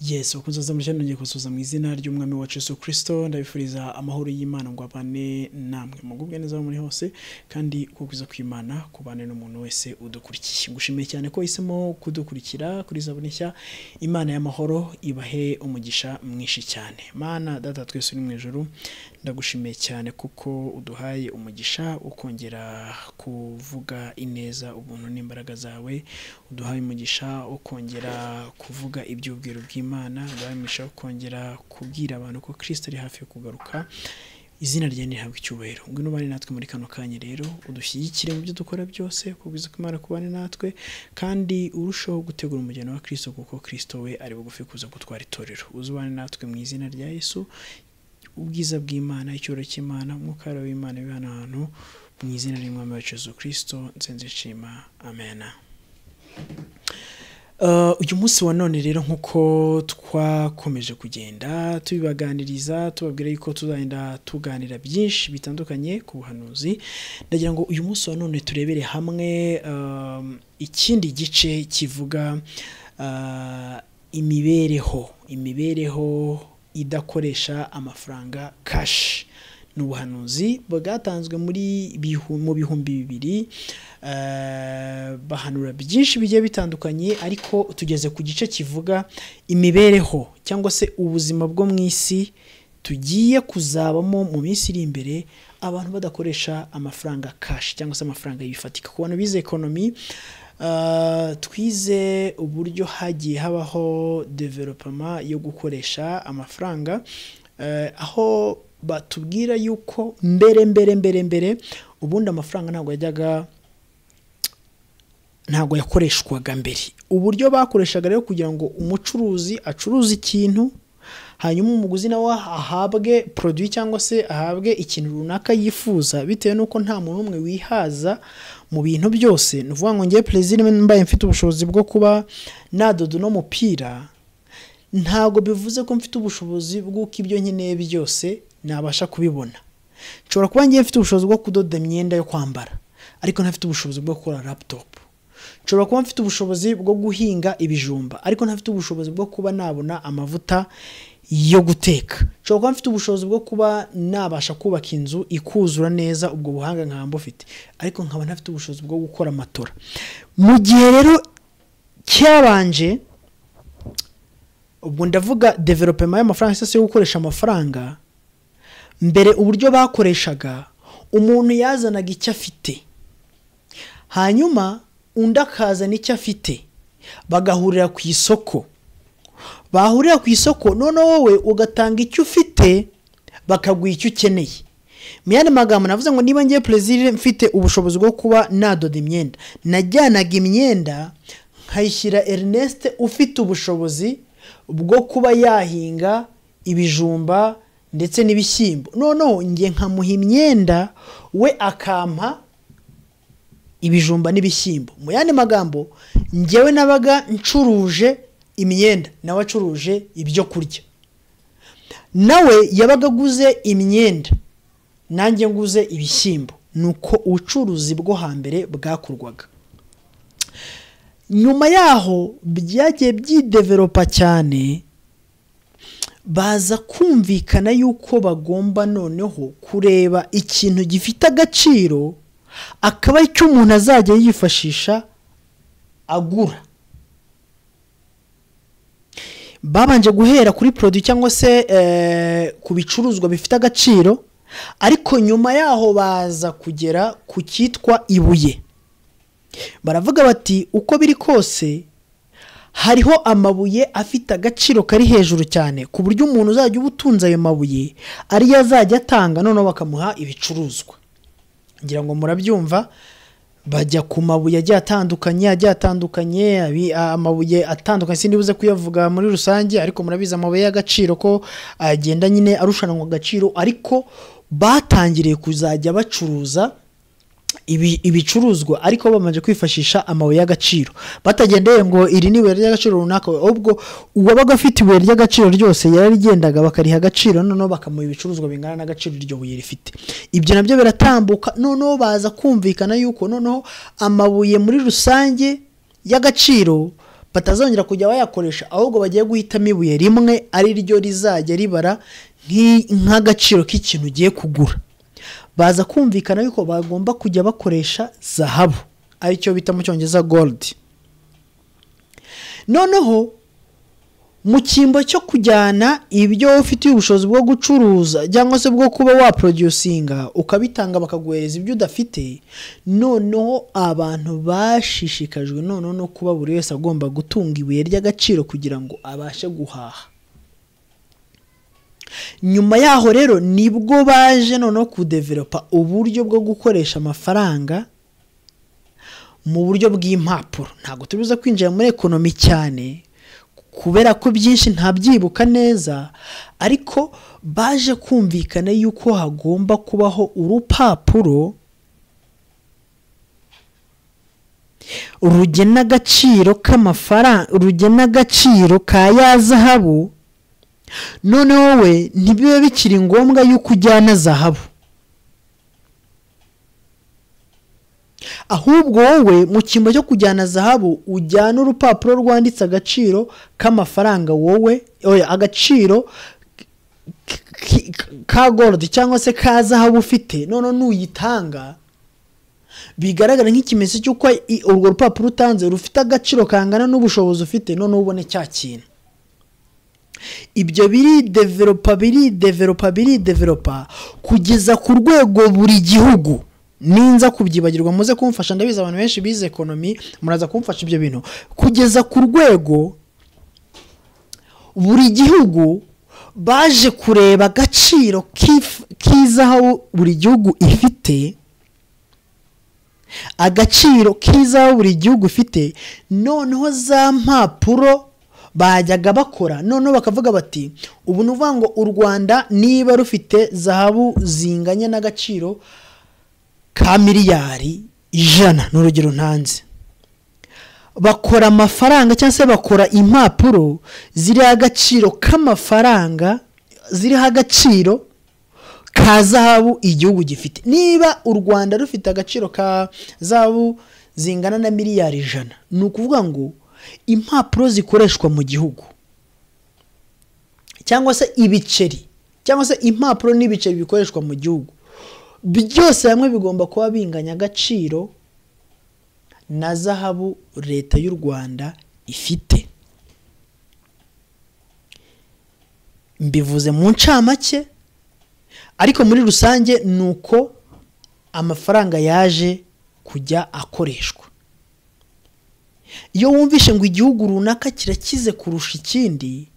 yesu kuzoza muri cyaneru ngiye kuzoza mu izina ry'umwami wacu Yesu kirisito ndabifuriza amahoro y'imana ngo abane namwe mugubwe neza aho muri hose kandi kugwiza kw'imana kubane n'umuntu wese udukurikiye ngushimiye cyane ko uhisemo kudukurikira kuri zabune nshya imana y'amahoro ibahe umugisha mwinshi cyane mana data twese uri mu ijoro ndagushimiye cyane kuko uduhaye umugisha ukongera kuvuga ineza ubuntu n'imbaraga zawe uduhaye umugisha ukongera kuvuga iby'ubwiru bw'imana uduhaye umugisha ukongera kubwira abantu ko kirisita ari hafi yo kugaruka izina rye ntihabwe icyubahiro ngwino ubane natwe muri kano kanya rero udushyigikire mu byo dukora byose kubwiza ko imana kubane natwe kandi urushaho gutegura umujyana wa kirisito kuko kirisito we ari bugufi kuza gutwara itorero uzubane natwe mu izina rya yesu ubwiza bw'imana icyubahiro cy'imana umwuka wayo w'imana wibana ahantu mu izina ry'umwami wacu Yesu kirisito nsenze nshima amena Uh, uyu munsi wa none rero nk'uko twakomeje kugenda tubibaganiriza tubabwira yuko tuzagenda tuganira byinshi bitandukanye ku buhanuzi ndagira ngo uyu munsi wa none turebere hamwe um, ikindi gice kivuga uh, imibereho imibereho idakoresha amafaranga kashi ni ubuhanuzi bwatanzwe muri bihu- mu bihumbi bibiri eh, bahanura byinshi bigiye bitandukanye ariko tugeze ku gice kivuga imibereho cyangwa se ubuzima bwo mu isi tugiye kuzabamo mu minsi iri imbere abantu badakoresha amafaranga kashi cyangwa se amafaranga yifatika ku bantu bize ekonomi Uh, twize uburyo hagiye habaho developema yo gukoresha amafaranga eh, aho batubwira yuko mbere mbere mbere mbere ubundi amafaranga ntabwo yajyaga ntabwo yakoreshwaga mbere uburyo bakoreshaga rero kugira ngo umucuruzi acuruze ikintu hanyuma umuguzi nawe ahabwe poroduwi cyangwa se ahabwe ikintu runaka yifuza bitewe n'uko nta muntu n'umwe wihaza mu bintu byose ni ukuvuga ngo ngewe perezida mbaye mfite ubushobozi bwo kuba nadoda uno mupira ntabwo bivuze ko mfite ubushobozi bw'uko ibyo nkeneye byose nabasha kubibona nshobora kuba ngewe mfite ubushobozi bwo kudoda imyenda yo kwambara ariko ntafite ubushobozi bwo gukora laputopu nshobora kuba mfite ubushobozi bwo guhinga ibijumba ariko ntafite ubushobozi bwo kuba nabona amavuta yo guteka nshobora kuba mfite ubushobozi bwo kuba nabasha kubaka inzu ikuzura neza ubwo buhanga nkaba mbufite ariko nkaba ntafite ubushobozi bwo gukora amatora mu gihe rero cyabanje ubwo ndavuga developema y'amafaranga cyangwa se yo gukoresha amafaranga mbere uburyo bakoreshaga umuntu yazanaga icyo afite hanyuma undi akazana icyo afite bagahurira ku isoko bahurira ku isoko noneho wowe ugatanga icyo ufite bakaguha icyo ukeneye mu yandi magambo navuze ngo niba ngiye perezida mfite ubushobozi bwo kuba nadoda imyenda najyanaga imyenda nkayishyira Ernest ufite ubushobozi bwo kuba yahinga ibijumba ndetse n'ibishyimbo noneho njye nkamuha imyenda we akampa ibijumba n'ibishyimbo mu yandi magambo njyewe nabaga ncuruje imyenda nawe acuruje ibyo kurya nawe yabaga aguze imyenda nanjye nguze ibishyimbo ni uko ubucuruzi bwo hambere bwakorwaga nyuma yaho byagiye byideveropa cyane baza kumvikana yuko bagomba noneho kureba ikintu gifite agaciro akaba ari cyo umuntu azajya yifashisha agura babanje guhera kuri poroduwi cyangwa se eh, ku bicuruzwa bifite agaciro ariko nyuma yaho baza kugera ku cyitwa ibuye baravuga bati uko biri kose hariho amabuye afite agaciro kari hejuru cyane ku buryo umuntu uzajya uba utunze ayo mabuye ariyo azajya atanga noneho bakamuha ibicuruzwa ngira ngo murabyumva bajya ku mabuye agiye atandukanye agiye atandukanye abi- amabuye atandukanye sindibuze kuyavuga muri rusange ariko murabizi amabuye y'agaciro ko agenda nyine arushanwa agaciro ariko batangiriye kuzajya bacuruza ibi- ibicuruzwa ariko bamaze kwifashisha amabuye y'agaciro batagendeye ngo iri ni ibuye ry'agaciro runaka ubwo uwabaga afite ibuye ry'agaciro ryose yararigendaga bakariha agaciro noneho bakamuha ibicuruzwa bingana n'agaciro iryo buye rifite ibyo nabyo biratambuka noneho baza kumvikana yuko noneho amabuye muri rusange y'agaciro batazongera kujya bayakoresha ahubwo bagiye guhitamo ibuye rimwe ari ryo rizajya ribara nk'agaciro k'ikintu ugiye kugura baza kumvikana yuko bagomba kujya bakoresha zahabu aricyo bita mu cyongereza goludi noneho mu cyimbo cyo kujyana ibyo ufitiye ubushobozi bwo gucuruza cyangwa se bwo kuba waproducinga ukabitanga bakaguhereza ibyo udafite noneho abantu bashishikajwe noneho no kuba buri wese agomba gutunga ibuye ry'agaciro kugira ngo abashe guhaha nyuma yaho rero nibwo baje noneho kudeveropa uburyo bwo gukoresha amafaranga mu buryo bw'impapuro ntabwo tubuze kwinjira muri ekonomi cyane kubera ko byinshi ntabyibuka neza ariko baje kumvikana yuko hagomba kubaho urupapuro rugena agaciro k'amafaranga rugena agaciro ka ya zahabu noneho wowe ntibibe bikiri ngombwa yuko ujyana zahabu ahubwo wowe mu cyimbo cyo kujyana zahabu ujyana urupapuro rwanditse agaciro k'amafaranga wowe agaciro ka gorodi cyangwa se ka zahabu ufite noneho nuyitanga bigaragara nk'ikimenyetso cy'uko urwo rupapuro utanze rufite agaciro kangana n'ubushobozi ufite noneho ubone cya kintu ibyo biri deveropa biri deveropa biri deveropa kugeza ku rwego buri gihugu ninza kubyibagirwa muze kumfasha ndabizi abantu benshi bize ekonomi muraza kumfasha ibyo bintu kugeza ku rwego buri gihugu baje kureba agaciro k'izahabu buri gihugu ifite agaciro k'izahabu buri gihugu ifite noneho za mpapuro bajyaga bakora noneho bakavuga bati ubu ni ukuvuga ngo u rwanda niba rufite zahabu zinganya n'agaciro ka miliyari ijana ni urugero ntanze bakora amafaranga cyangwa se bakora impapuro ziriho agaciro k'amafaranga ziriho agaciro ka zahabu igihugu gifite niba u rwanda rufite agaciro ka zahabu zingana na miliyari ijana ni ukuvuga ngo impapuro zikoreshwa mu gihugu cyangwa se ibiceri cyangwa se impapuro n'ibiceri bikoreshwa mu gihugu byose hamwe bigomba kuba binganya agaciro na zahabu leta y'u rwanda ifite mbivuze mu ncamake ariko muri rusange ni uko amafaranga yaje kujya akoreshwa iyo wumvishe ngo igihugu runaka kirakize kurusha ikindi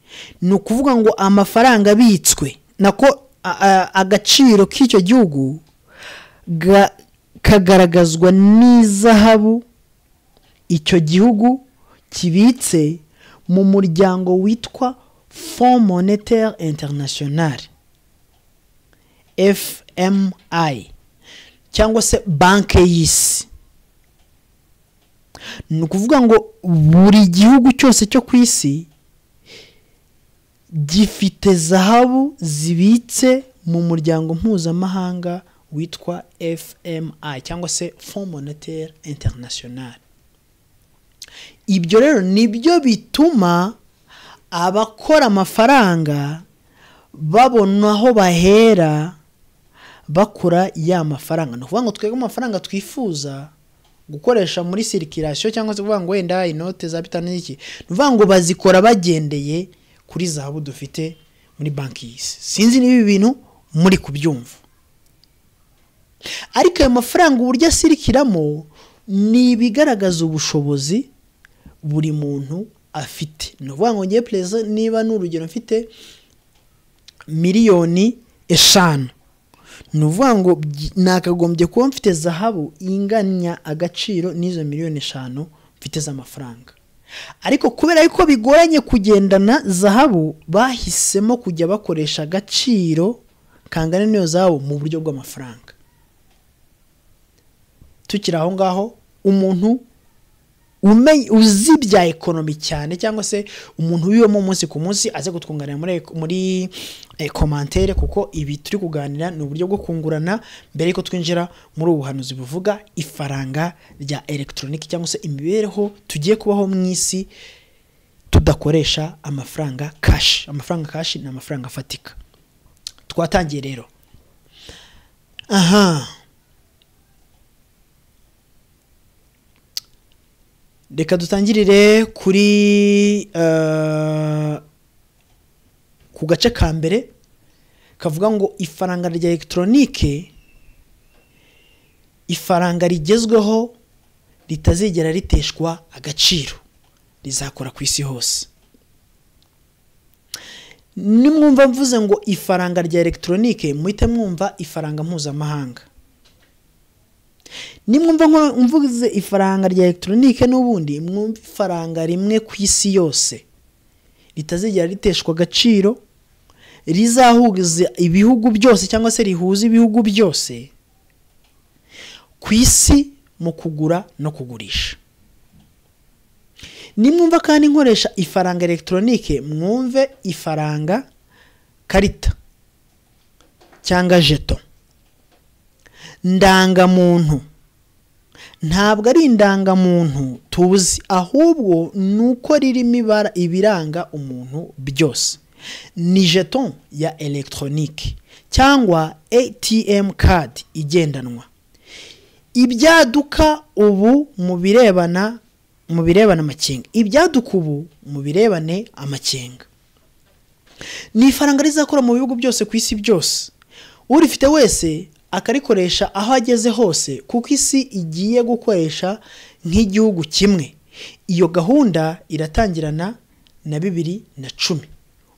ni ukuvuga ngo amafaranga abitswe nako agaciro k'icyo gihugu kagaragazwa n'izahabu icyo gihugu kibitse mu muryango witwa fond monetaire international fmi cyangwa se banki y'isi ni ukuvuga ngo buri gihugu cyose cyo ku isi gifite zahabu zibitse mu muryango mpuzamahanga witwa fmi cyangwa se fond monetaire international ibyo rero nibyo bituma abakora amafaranga babona aho bahera bakora ya mafaranga ni ukuvuga ngo twebwe amafaranga twifuza gukoresha muri sirikirasiyo cyangwa se kuvuga ngo wenda inote za bitanu n'iki ni ukuvuga ngo bazikora bagendeye kuri zahabu dufite muri banki y'isi sinzi niba ibi bintu muri kubyumva ariko ayo mafaranga uburyo asirikiramo ni ibigaragaza ubushobozi buri muntu afite ni ukuvuga ngo ngewe perezida niba ni urugero mfite miliyoni eshanu ni ukuvuga ngo nakagombye kuba mfite zahabu inganya agaciro n'izo miliyoni eshanu mfite z'amafaranga ariko kubera yuko bigoranye kugendana zahabu bahisemo kujya bakoresha agaciro kangana n'iyo zahabu mu buryo bw'amafaranga tukiri aho ngaho umuntu uzi bya ekonomi cyane cyangwa se umuntu wibamo umunsi ku munsi aze kutwunganira muri komantere kuko ibi turi kuganira ni uburyo bwo kungurana mbere y'uko twinjira muri ubu buhanuzi buvuga ifaranga rya elegitoroniki cyangwa se imibereho tugiye kubaho mu isi tudakoresha amafaranga kashi amafaranga kashi ni amafaranga afatika twatangiye rero aha reka dutangirire kuri eh, ku gace ka mbere kavuga ngo ifaranga rya elegitoronike ifaranga rigezweho ritazigera riteshwa agaciro rizakora ku isi hose nimwumva mvuze ngo ifaranga rya elegitoronike muhite mwumva ifaranga mpuzamahanga nimwumva nko- mvuze ifaranga rya elegitoronike n'ubundi mwumva ifaranga rimwe ku isi yose ritazigera riteshwa agaciro rizahuza ibihugu byose cyangwa se rihuza ibihugu byose ku isi mu kugura no kugurisha nimwumva kandi nkoresha ifaranga elegitoronike mwumve ifaranga karita cyangwa jeto ndangamuntu ntabwo ari indangamuntu tuzi ahubwo ni uko ririmo ibara ibiranga umuntu byose ni jeton ya elegitoronike cyangwa atm kadi igendanwa ibyaduka ubu mu birebana mu birebana amakenga ibyaduka ubu mu birebane amakenga ni ifaranga rizakora mu bihugu byose ku isi byose urifite wese akarikoresha aho ageze hose kuko isi igiye gukoresha nk'igihugu kimwe iyo gahunda iratangirana na bibiri na cumi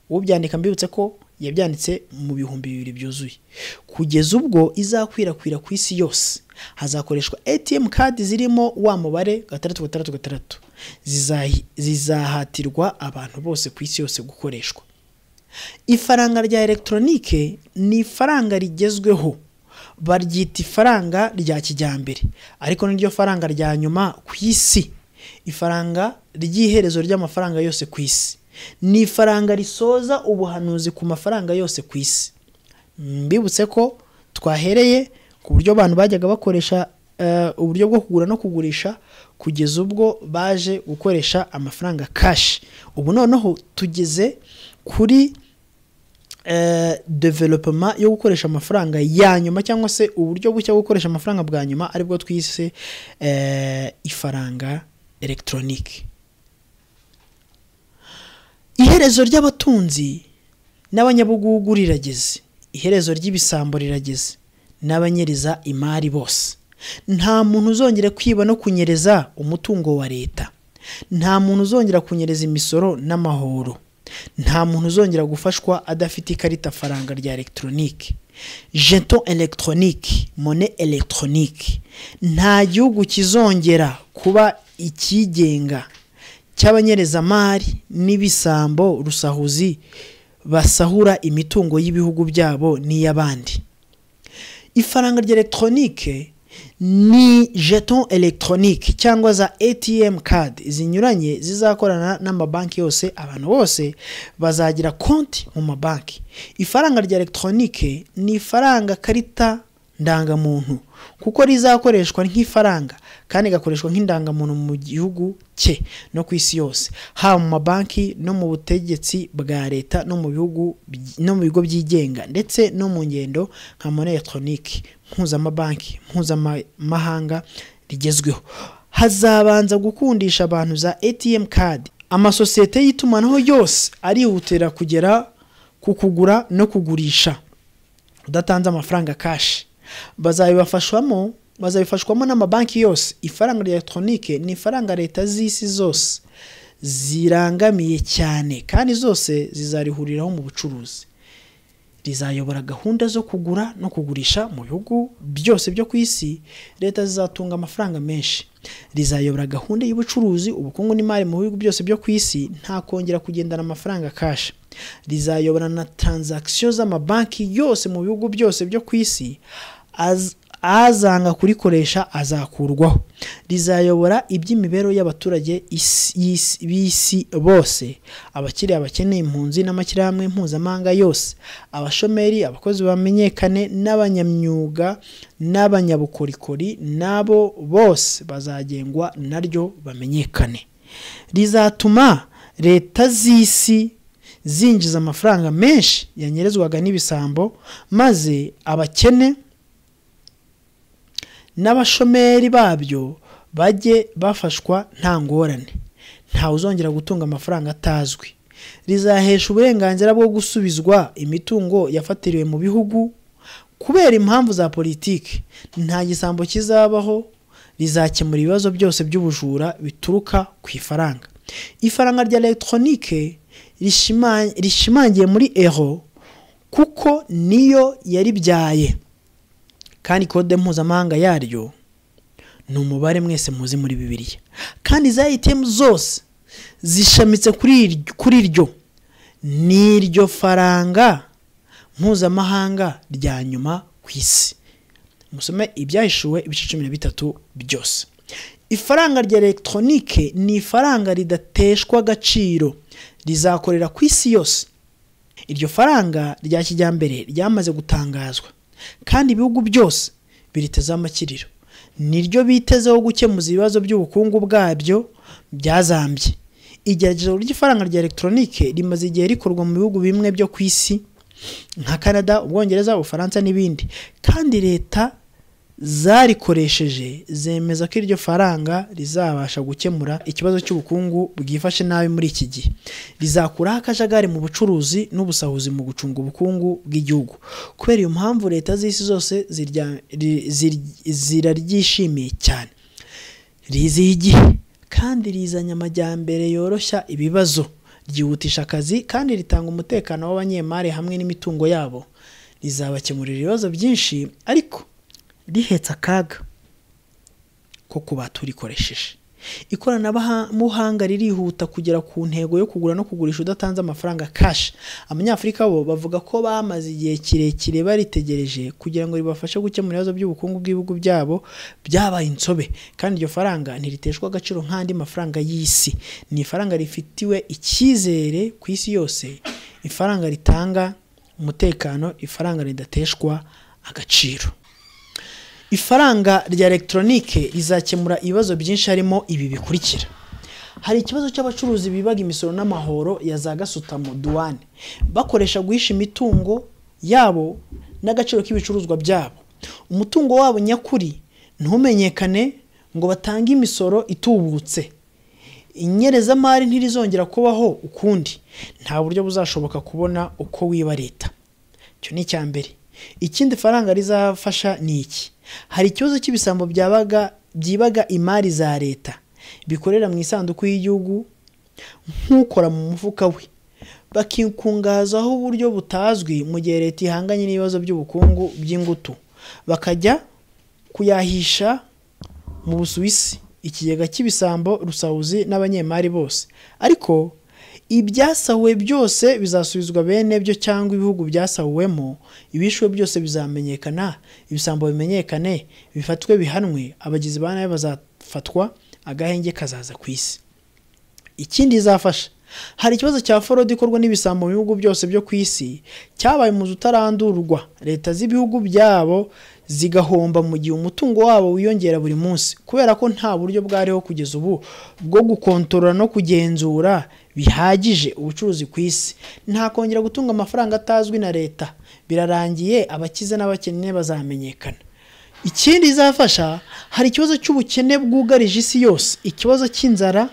ubyandika mbibutse ko yabyanditse mu bihumbi bibiri byuzuye kugeza ubwo izakwirakwira ku isi yose hazakoreshwa atm kadi zirimo wa mubare gatandatu gatandatu gatandatu Zizahi- zizahatirwa abantu bose ku isi yose gukoreshwa ifaranga rya elegitoronike ni ifaranga rigezweho baryita ifaranga rya kijyambere ariko niryo faranga rya nyuma ku isi ifaranga ry'iherezo ry'amafaranga yose ku isi ni ifaranga risoza ubuhanuzi ku mafaranga yose ku isi mbibutse ko twahereye ku buryo abantu bajyaga bakoresha eh, uburyo bwo kugura no kugurisha kugeza ubwo baje gukoresha amafaranga kashi ubu noneho tugeze kuri eh, development yo gukoresha amafaranga ya nyuma cyangwa se uburyo bushya bwo gukoresha amafaranga bwa nyuma aribwo twise eh, ifaranga elegitoronike iherezo ry'abatunzi n'abanyabugugu rirageze iherezo ry'ibisambo rirageze n'abanyereza imari bose nta muntu uzongera kwiba no kunyereza umutungo wa leta nta muntu uzongera kunyereza imisoro n'amahoro nta muntu uzongera gufashwa adafite ikarita faranga rya elegitoronike jeton elegitoronike mone elegitoronike nta gihugu kizongera kuba ikigenga cy'abanyerezamari n'ibisambo rusahuzi basahura imitungo y'ibihugu byabo n'iy'abandi ifaranga rya elegitoronike ni jeton elegitoronike cyangwa za atm card zinyuranye zizakorana n'amabanki yose abantu bose bazagira konti mu mabanki ifaranga rya elegitoronike ni ifaranga karita ndangamuntu kuko rizakoreshwa nk'ifaranga kandi igakoreshwa nk'indangamuntu mu gihugu cye no ku isi yose haba mu mabanki no mu butegetsi bwa leta no mu bihugu by- no mu bigo byigenga ndetse no mu ngendo nka money electronic mpuzamabanki mpuzamahanga rigezweho hazabanza gukundisha abantu za atm card amasosiyete y'itumanaho yose arihutira kugera ku kugura no kugurisha udatanze amafaranga kashi bazabibafashwamo bazabifashwamo n'amabanki yose ifaranga rya elegitoronike ni ifaranga leta z'isi zose zirangamiye cyane kandi zose zizarihuriraho mu bucuruzi rizayobora gahunda zo kugura no kugurisha mu bihugu byose byo ku isi leta zizatunga amafaranga menshi rizayobora gahunda y'ubucuruzi ubukungu n'imari mu bihugu byose byo ku isi nta kongera kugendana amafaranga kashi rizayobora na taranzakisiyo z'amabanki yose mu bihugu byose byo ku isi az- azanga kurikoresha azakurwaho rizayobora iby'imibereho y'abaturage isi- y'isi- b'isi bose abakiriya bakeneye impunzi n'amashyirahamwe mpuzamahanga yose abashomeri abakozi bamenyekane n'abanyamyuga n'abanyabukorikori nabo bose bazagengwa naryo bamenyekane rizatuma leta z'isi zinjiza amafaranga menshi yanyerezwaga n'ibisambo maze abakene n'abashomeri babyo bajye bafashwa nta ngorane ntawe uzongera gutunga amafaranga atazwi rizahesha uburenganzira bwo gusubizwa imitungo yafatiriwe mu bihugu kubera impamvu za politiki nta gisambo kizabaho rizakemura ibibazo byose by'ubujura bituruka ku ifaranga ifaranga rya elegitoronike rishimangiye muri ero kuko niyo yaribyaye kandi kode mpuzamahanga yaryo ni umubare mwese muzi muri bibiriya kandi za itemu zose zishamitse kuri ryo ni iryo faranga mpuzamahanga rya nyuma ku isi musome ibyahishuwe ibice cumi na bitatu byose ifaranga rya elegitoronike ni ifaranga ridateshwa agaciro rizakorera ku isi yose iryo faranga rya kijyambere ryamaze gutangazwa kandi ibihugu byose biritezeho amakiriro niryo bitezeho gukemuza ibibazo by'ubukungu bwabyo byazambye igerageza ry'ifaranga rya elegitoronike rimaze igihe rikorwa mu bihugu bimwe byo ku isi nka canada ubwongereza ubufaransa n'ibindi kandi leta zarikoresheje zemeza ko iryo faranga rizabasha gukemura ikibazo cy'ubukungu bwifashe nabi muri iki gihe rizakuraho akajagari mu bucuruzi n'ubusahuzi mu gucunga ubukungu bw'igihugu kubera iyo mpamvu leta z'isi zose ziraryishimiye cyane rizihiye igihe kandi rizanye amajyambere yoroshya ibibazo ryihutisha akazi kandi ritanga umutekano w'abanyemari hamwe n'imitungo yabo rizabakemurira ibibazo byinshi ariko rihetse akaga ko ku baturikoresheje ikoranabuhanga ririhuta kugera ku ntego yo kugura no kugurisha udatanze amafaranga kashi abanyafurika bo bavuga ko bamaze igihe kirekire baritegereje kugira ngo ribafashe gukemura ibibazo by'ubukungu bw'ibihugu byabo byabaye insobe kandi iryo faranga ntiriteshwa agaciro nk'andi mafaranga y'isi ni ifaranga rifitiwe icyizere ku isi yose ifaranga ritanga umutekano ifaranga ridateshwa agaciro ifaranga rya elegitoronike rizakemura ibibazo byinshi harimo ibi bikurikira hari ikibazo cy'abacuruzi bibaga imisoro n'amahoro ya za gasutamo duwane bakoresha guhisha imitungo yabo n'agaciro k'ibicuruzwa byabo umutungo wabo nyakuri ntumenyekane ngo batange imisoro itubutse inyerezamari ntirizongera kubaho ukundi nta buryo buzashoboka kubona uko wiba leta icyo ni icya mbere ikindi faranga rizafasha ni iki hari ikibazo cy'ibisambo byabaga byibaga imari za leta bikorera mu isanduku y'igihugu nk'ukora mu mufuka we bakikungazaho uburyo butazwi mu gihe leta ihanganye n'ibibazo by'ubukungu by'ingutu bakajya kuyahisha mu busuwisi ikigega cy'ibisambo rusahuzi n'abanyemari bose ariko ibyasahuwe byose bizasubizwa bene byo cyangwa ibihugu byasahuwemo ibishwe byose bizamenyekana ibisambo bimenyekane bifatwe bihanwe abagizi ba nabi bazafatwa agahenge kazaza ku isi ikindi izafasha hari ikibazo cya forode ikorwa n'ibisambo mu bihugu byose byo ku isi cyabaye umuzi utarandurwa leta z'ibihugu byabo zigahomba mu gihe umutungo wabo wiyongera buri munsi kubera ko nta buryo bwariho kugeza ubu bwo gukontorora no kugenzura bihagije ubucuruzi ku isi ntakongera gutunga amafaranga atazwi na leta birarangiye abakize n'abakene bazamenyekana ikindi izafasha hari ikibazo cy'ubukene bwugarije isi yose ikibazo cy'inzara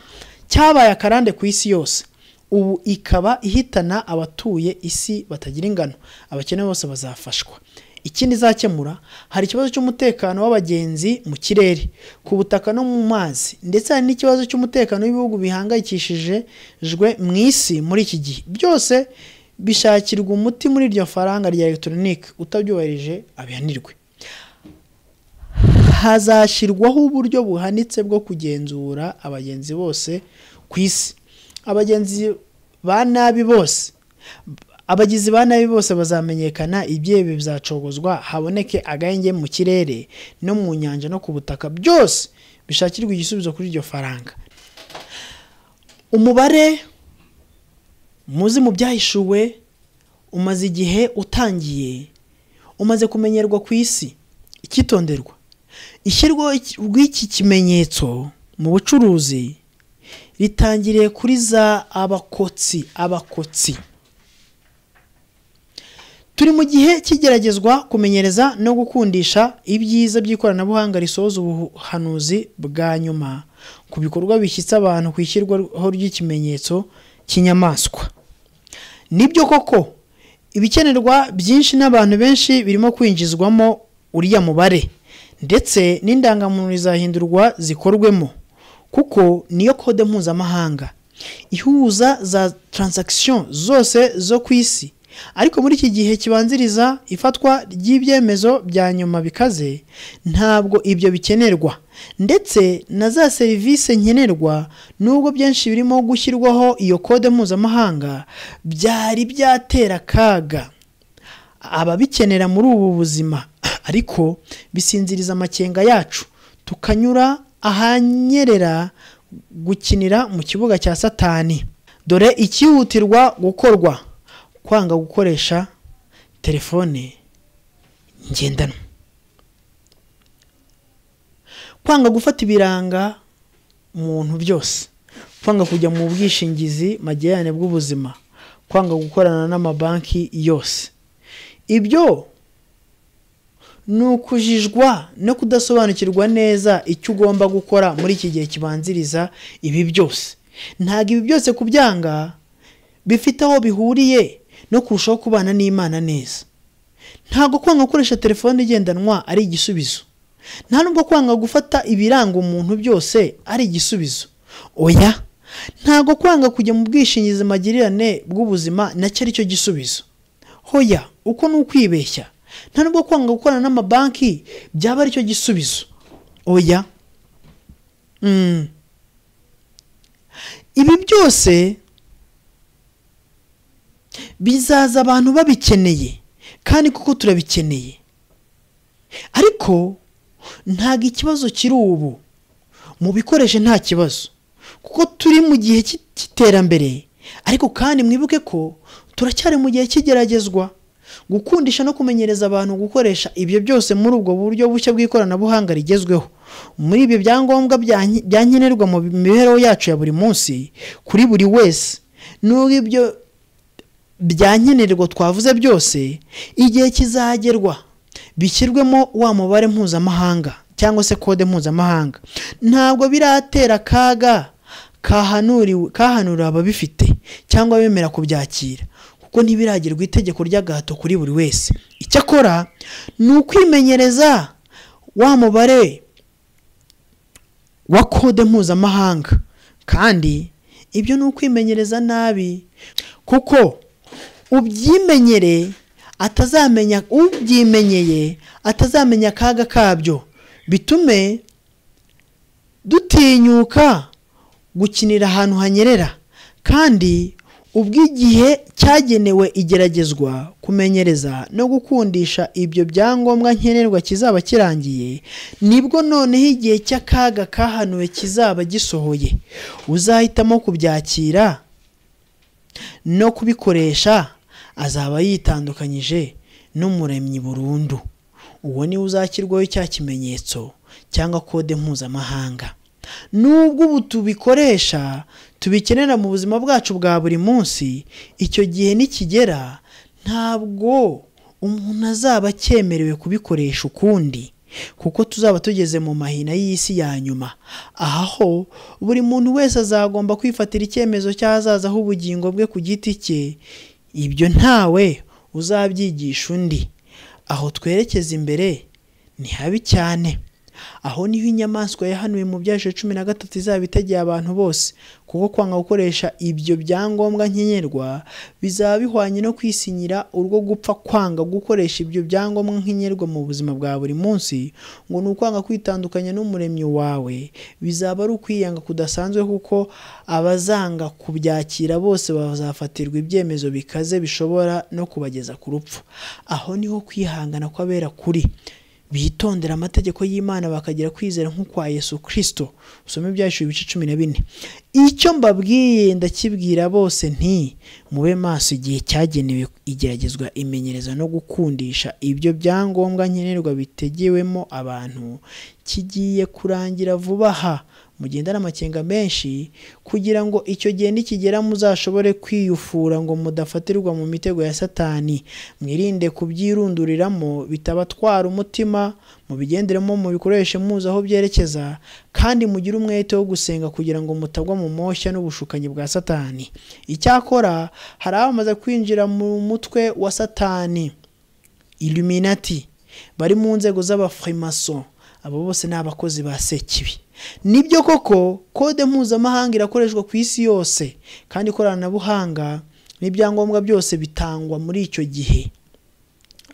cyabaye akarande ku isi yose ubu ikaba ihitana abatuye isi batagira ingano abakene bose bazafashwa ikindi izakemura hari ikibazo cy'umutekano w'abagenzi mu kirere ku butaka no mu mazi ndetse hari n'ikibazo cy'umutekano w'ibihugu bihangayikishije jwe mu isi muri iki gihe byose bishakirwa umuti muri iryo faranga rya elegitoronike utabyubahirije abihanirwe hazashyirwaho uburyo buhanitse bwo kugenzura abagenzi bose ku isi abagenzi ba nabi bose abagizi ba nabi bose bazamenyekana ibyebe bizacogozwa haboneke agahenge mu kirere no mu nyanja no ku butaka byose bishakirwa igisubizo kuri iryo faranga umubare muzi mu byahishuwe umaze igihe utangiye umaze kumenyerwa ku isi icyitonderwa ishyirwaho ry'iki kimenyetso mu bucuruzi ritangiriye kuri za abakotsi abakotsi turi mu gihe cy'igeragezwa kumenyereza no gukundisha ibyiza by'ikoranabuhanga risoza ubuhanuzi bwa nyuma ku bikorwa bishyitse abantu ku ishyirwaho ry'ikimenyetso cy'inyamaswa nibyo koko ibikenerwa byinshi n'abantu benshi birimo kwinjizwamo uriya mubare ndetse n'indangamuntu zahindurwa zikorwemo kuko niyo kode mpuzamahanga ihuza za taransagisiyo zose zo ku isi ariko muri iki gihe kibanziriza ifatwa ry'ibyemezo bya nyuma bikaze ntabwo ibyo bikenerwa ndetse na za serivisi nkenerwa nubwo byinshi birimo gushyirwaho iyo kode mpuzamahanga byari byatera akaga ababikenera muri ubu buzima ariko bisinziriza amakenga yacu tukanyura ahanyerera gukinira mu kibuga cya satani dore ikihutirwa gukorwa kwanga gukoresha telefone ngendanwa kwanga gufata ibiranga muntu byose kwanga kujya mu bwishingizi magirane bw'ubuzima kwanga gukorana n'amabanki yose ibyo ni ukujijwa no kudasobanukirwa neza icyo ugomba gukora muri iki gihe kibanziriza ibi byose ntabwo ibi byose kubyanga bifite aho bihuriye no kurushaho kubana n'imana neza ntabwo kwanga gukoresha telefone igendanwa ari igisubizo nta nubwo kwanga gufata ibiranga umuntu byose ari igisubizo oya ntabwo kwanga kujya mu bwishingizi magirirane bw'ubuzima nacyo ari cyo gisubizo hoya uko ni ukwibeshya nta nubwo kwanga gukorana n'amabanki byaba ari cyo gisubizo oya ibi byose bizaza abantu babikeneye kandi kuko turabikeneye ariko ntabwo ikibazo kiri ubu mu bikoresho nta kibazo kuko turi mu gihe cy'iterambere ariko kandi mwibuke ko turacyari mu gihe cy'igeragezwa gukundisha no kumenyereza abantu gukoresha ibyo byose muri ubwo buryo bushya bw'ikoranabuhanga rigezweho muri ibyo byangombwa bya nkenerwa mu mibereho yacu ya buri munsi kuri buri wese n'ubwo ibyo byankenerwa twavuze byose igihe kizagerwa bishyirwemo wa mubare mpuzamahanga cyangwa se kode mpuzamahanga ntabwo biratera akaga kahanura ababifite cyangwa bemera kubyakira kuko ntibiragerwa itegeko ry'agahato kuri buri wese icyakora ni ukwimenyereza wa mubare wa kode mpuzamahanga kandi ibyo ni ukwimenyereza nabi kuko ubyimenyere atazamenya ubyimenyeye atazamenya akaga kabyo bitume dutinyuka gukinira ahantu hanyerera kandi ubw'igihe cyagenewe igeragezwa kumenyereza no gukundisha ibyo byangombwa nkenerwa kizaba kirangiye nibwo noneho igihe cy'akaga kahanuwe kizaba gisohoye uzahitamo kubyakira no kubikoresha azaba yitandukanyije n'umuremyi burundu uwo niwe uzashyirwaho cya kimenyetso cyangwa kode mpuzamahanga nubwo ubu tubikoresha tubikenera mu buzima bwacu bwa buri munsi icyo gihe nikigera ntabwo umuntu azaba akemerewe kubikoresha ukundi kuko tuzaba tugeze mu mahina y'isi ya nyuma aha ho buri muntu wese azagomba kwifatira icyemezo cy'ahazaza h'ubugingo bwe ku giti cye ibyo ntawe uzabyigisha undi aho twerekeza imbere ni habi cyane aho niho inyamaswa yahanuwe mu byaje cumi na gatatu izaba itegeye abantu bose kuko kwanga gukoresha ibyo byangombwa nkenerwa bizaba bihwanye no kwisinyira urwo gupfa kwanga gukoresha ibyo byangombwa nkenerwa mu buzima bwa buri munsi ngo ni ukwanga kwitandukanya n'umuremyi wawe bizaba ari ukwiyanga kudasanzwe kuko abazanga kubyakira bose bazafatirwa ibyemezo bikaze bishobora no kubageza ku rupfu aho niho kwihangana kw'abera kuri bitondera amategeko y'imana bakagira kwizera nk'ukwa yesu kirisito usome ibyaciro ibice cumi na bine icyo mbabwiye ndakibwira bose nti mube maso igihe cyagenewe igeragezwa imenyereza no gukundisha ibyo byangombwa nkenerwa bitegewemo abantu kigiye kurangira vuba aha mugendane amakenga menshi kugira ngo icyo gihe nikigera muzashobore kwiyufura ngo mudafatirwa mu mitego ya satani mwirinde kubyirunduriramo bitabatwara umutima mubigenderemo mubikoreshe muzi aho byerekeza kandi mugire umwete wo gusenga kugira ngo mutagwa mu moshya n'ubushukanyi bwa satani icyakora hari abamaze kwinjira mu mutwe wa satani iluminati bari mu nzego z'abafrimason abo bose ni abakozi ba sekibi nibyo koko kode mpuzamahanga irakoreshwa ku isi yose kandi ikoranabuhanga n'ibyangombwa byose bitangwa muri icyo gihe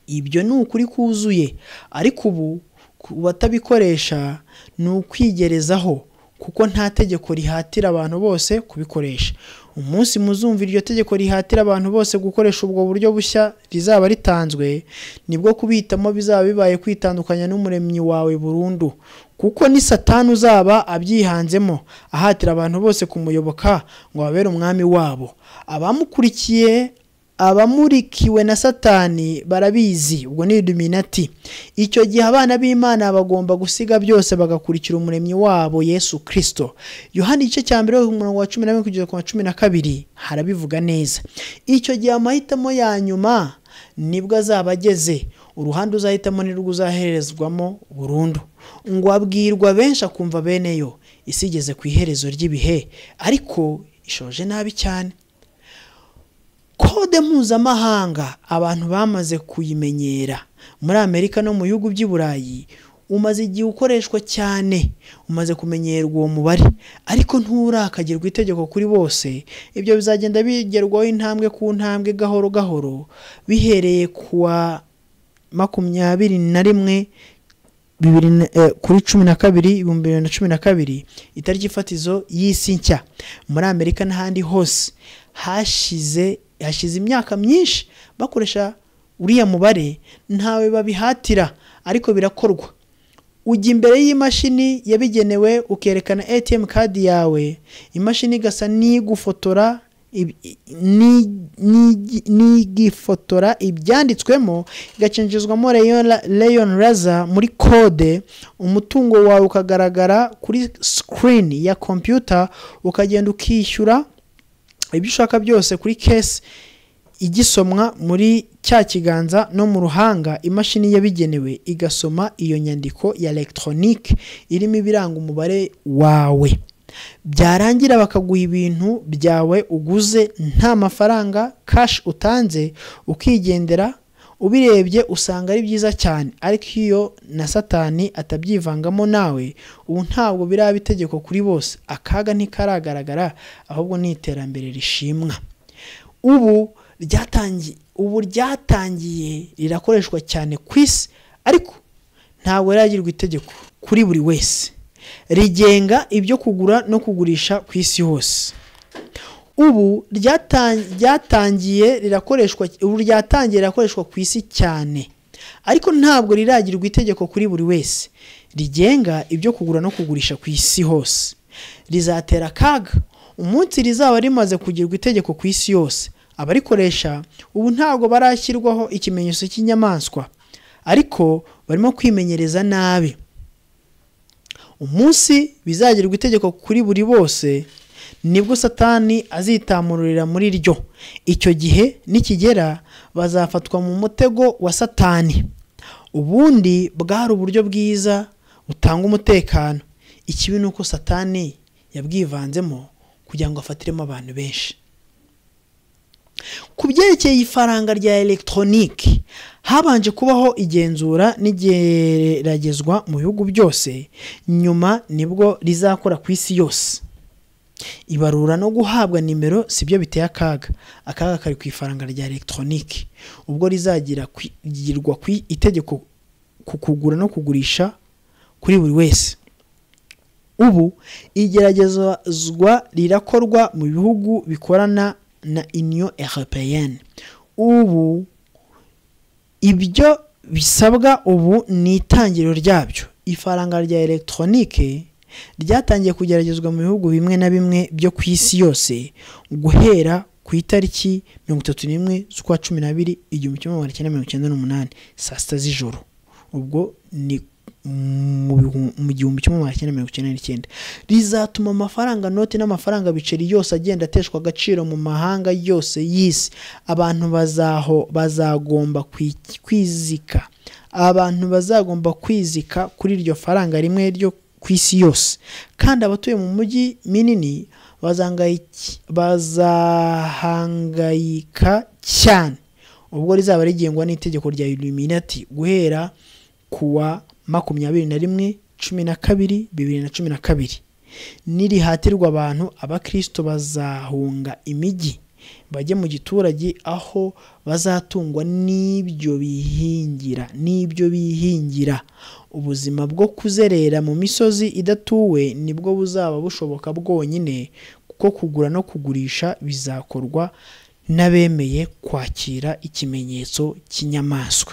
ibyo ni ukuri kuzuye ariko ubu ku batabikoresha ni ukwigerezaho kuko nta tegeko rihatira abantu bose kubikoresha umunsi muzumva iryo tegeko rihatira abantu bose gukoresha ubwo buryo bushya rizaba ritanzwe nibwo kubihitamo bizaba bibaye kwitandukanya n'umuremyi wawe burundu kuko ni satani uzaba abyihanzemo ahatira abantu bose kumuyoboka ngo babere umwami wabo abamukurikiye abamurikiwe na satani barabizi ubwo ni iduminati icyo gihe abana b'imana bagomba gusiga byose bagakurikira umuremyi wabo yesu kirisito yohani igice cya mbere umurongo wa cumi na rimwe kugeza ku wa cumi na kabiri harabivuga neza icyo gihe amahitamo ya nyuma nibwo azaba ageze uruhande uzahitamo nirwo uzaherezwamo burundu ngo abwirwa benshi akumva beneyo isi igeze ku iherezo ry'ibihe ariko ishoje nabi cyane kode mpuzamahanga abantu bamaze kuyimenyera muri amerika no mu bihugu by'i burayi umaze igihe ukoreshwa cyane umaze kumenyerwa uwo mubare ariko nturakagirwa itegeko kuri bose ibyo bizagenda bigerwaho intambwe ku ntambwe gahoro gahoro bihereye ku wa makumyabiri na rimwe bibiri kuri cumi na kabiri ibihumbi bibiri na cumi na kabiri itariki ifatizo y'isi nshya muri amerika n'ahandi hose hashize hashize imyaka myinshi bakoresha uriya mubare ntawe babihatira ariko birakorwa ujya imbere y'imashini yabigenewe ukerekana ATM kadi yawe imashini igasa n'igufotora n'igifotora ibyanditswemo igacenjizwamo leon raza muri kode umutungo wawe ukagaragara kuri sikirini ya kompiyuta ukagenda ukishyura ibyo ushaka byose kuri kesi igisomwa muri cya kiganza no mu ruhanga imashini yabigenewe igasoma iyo nyandiko ya elegitoronike irimo ibiranga umubare wawe byarangira bakaguha ibintu byawe uguze nta mafaranga kashi utanze ukigendera ubirebye usanga ari byiza cyane ariko iyo na satani atabyivangamo nawe ubu ntabwo biraba itegeko kuri bose akaga ntikaragaragara ahubwo ni iterambere rishimwa ubu ryatangiye ubu ryatangiye rirakoreshwa cyane ku isi ariko ntabwo riragirwa itegeko kuri buri wese rigenga ibyo kugura no kugurisha ku isi hose ubu ryatangiye rirakoreshwa ubu ryatangiye rirakoreshwa ku isi cyane ariko ntabwo riragirwa itegeko kuri buri wese rigenga ibyo kugura no kugurisha ku isi hose rizatera akaga umunsi rizaba rimaze kugirwa itegeko ku isi yose abarikoresha ubu ntabwo barashyirwaho ikimenyetso cy'inyamaswa ariko barimo kwimenyereza nabi umunsi bizagerwa itegeko kuri buri bose nibwo satani azitamururira muri ryo icyo gihe nikigera bazafatwa mu mutego wa satani ubundi bwari uburyo bwiza butanga umutekano ikibi ni uko satani yabwivanzemo kugira ngo afatiremo abantu benshi ku byerekeye ifaranga rya elegitoronike habanje kubaho igenzura n'igeragezwa mu bihugu byose nyuma nibwo rizakora ku isi yose ibarura no guhabwa nimero si byo biteye akaga akaga kari ku ifaranga rya elegitoronike ubwo rizagirwa ku itegeko ku kugura no kugurisha kuri buri wese ubu igeragezwa rirakorwa mu bihugu bikorana na union européenne ubu ibyo bisabwa ubu ni itangiriro ryabyo ifaranga rya elegitoronike ryatangiye kugeragezwa mu bihugu bimwe na bimwe byo ku isi yose guhera ku itariki mirongo itatu n'imwe z'ukwa cumi n'abiri igihumbi kimwe magana cyenda mirongo icyenda n'umunani saa sita z'ijoro ubwo ni mu gihumbi kimwe magana cyenda mirongo icyenda n'icyenda rizatuma amafaranga noti n'amafaranga biceri yose agenda ateshwa agaciro mu mahanga yose y'isi abantu bazaho bazagomba kwizika abantu bazagomba kwizika kuri iryo faranga rimwe ryo ku isi yose kandi abatuye mu mujyi minini bazahangayika cyane ubwo rizaba rigengwa n'itegeko rya illuminati guhera kuwa makumyabiri na rimwe cumi na kabiri bibiri na cumi na kabiri nirihatirwa abantu abakirisito bazahunga imijyi bajye mu giturage aho bazatungwa n'ibyo bihingira n'ibyo bihingira ubuzima bwo kuzerera mu misozi idatuwe nibwo buzaba bushoboka bwonyine kuko kugura no kugurisha bizakorwa n'abemeye kwakira ikimenyetso cy'inyamaswa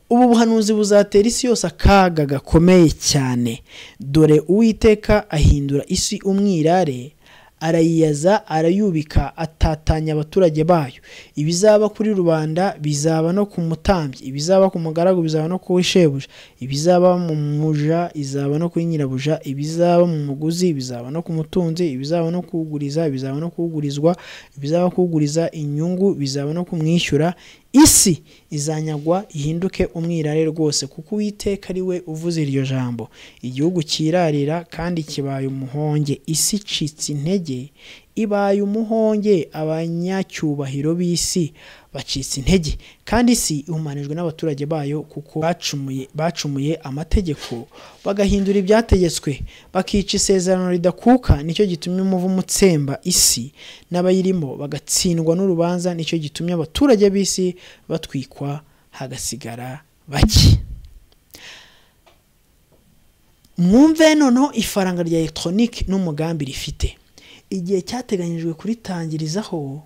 ubu buhanuzi buzatera isi yose akaga gakomeye cyane dore uwiteka ahindura isi umwirare arayiyaza arayubika atatanya abaturage bayo ibizaba kuri rubanda bizaba no ku mutambyi ibizaba ku mugaragu bizaba no ku shebuja ibizaba mu muja izaba no kuri nyirabuja ibizaba mu muguzi bizaba no ku mutunzi ibizaba no kuwuguriza bizaba no kuwugurizwa ibizaba kuwuguriza inyungu bizaba no kumwishyura isi izanyagwa ihinduke umwirare rwose kuko uwiteka ari we uvuze iryo jambo igihugu cyirarira kandi kibaye umuhonge isi icitse intege ibaye umuhonge abanyacyubahiro b'isi bacitse intege kandi isi ihumanijwe n'abaturage bayo kuko bacumuye bacumuye amategeko bagahindura ibyategetswe bakica isezerano ridakuka nicyo gitumye umuvumo utsemba isi n'abayirimo bagatsindwa n'urubanza nicyo gitumye abaturage b'isi batwikwa hagasigara bake mwumve noneho ifaranga rya elegitoronike n'umugambi rifite igihe cyateganyijwe kuritangirizaho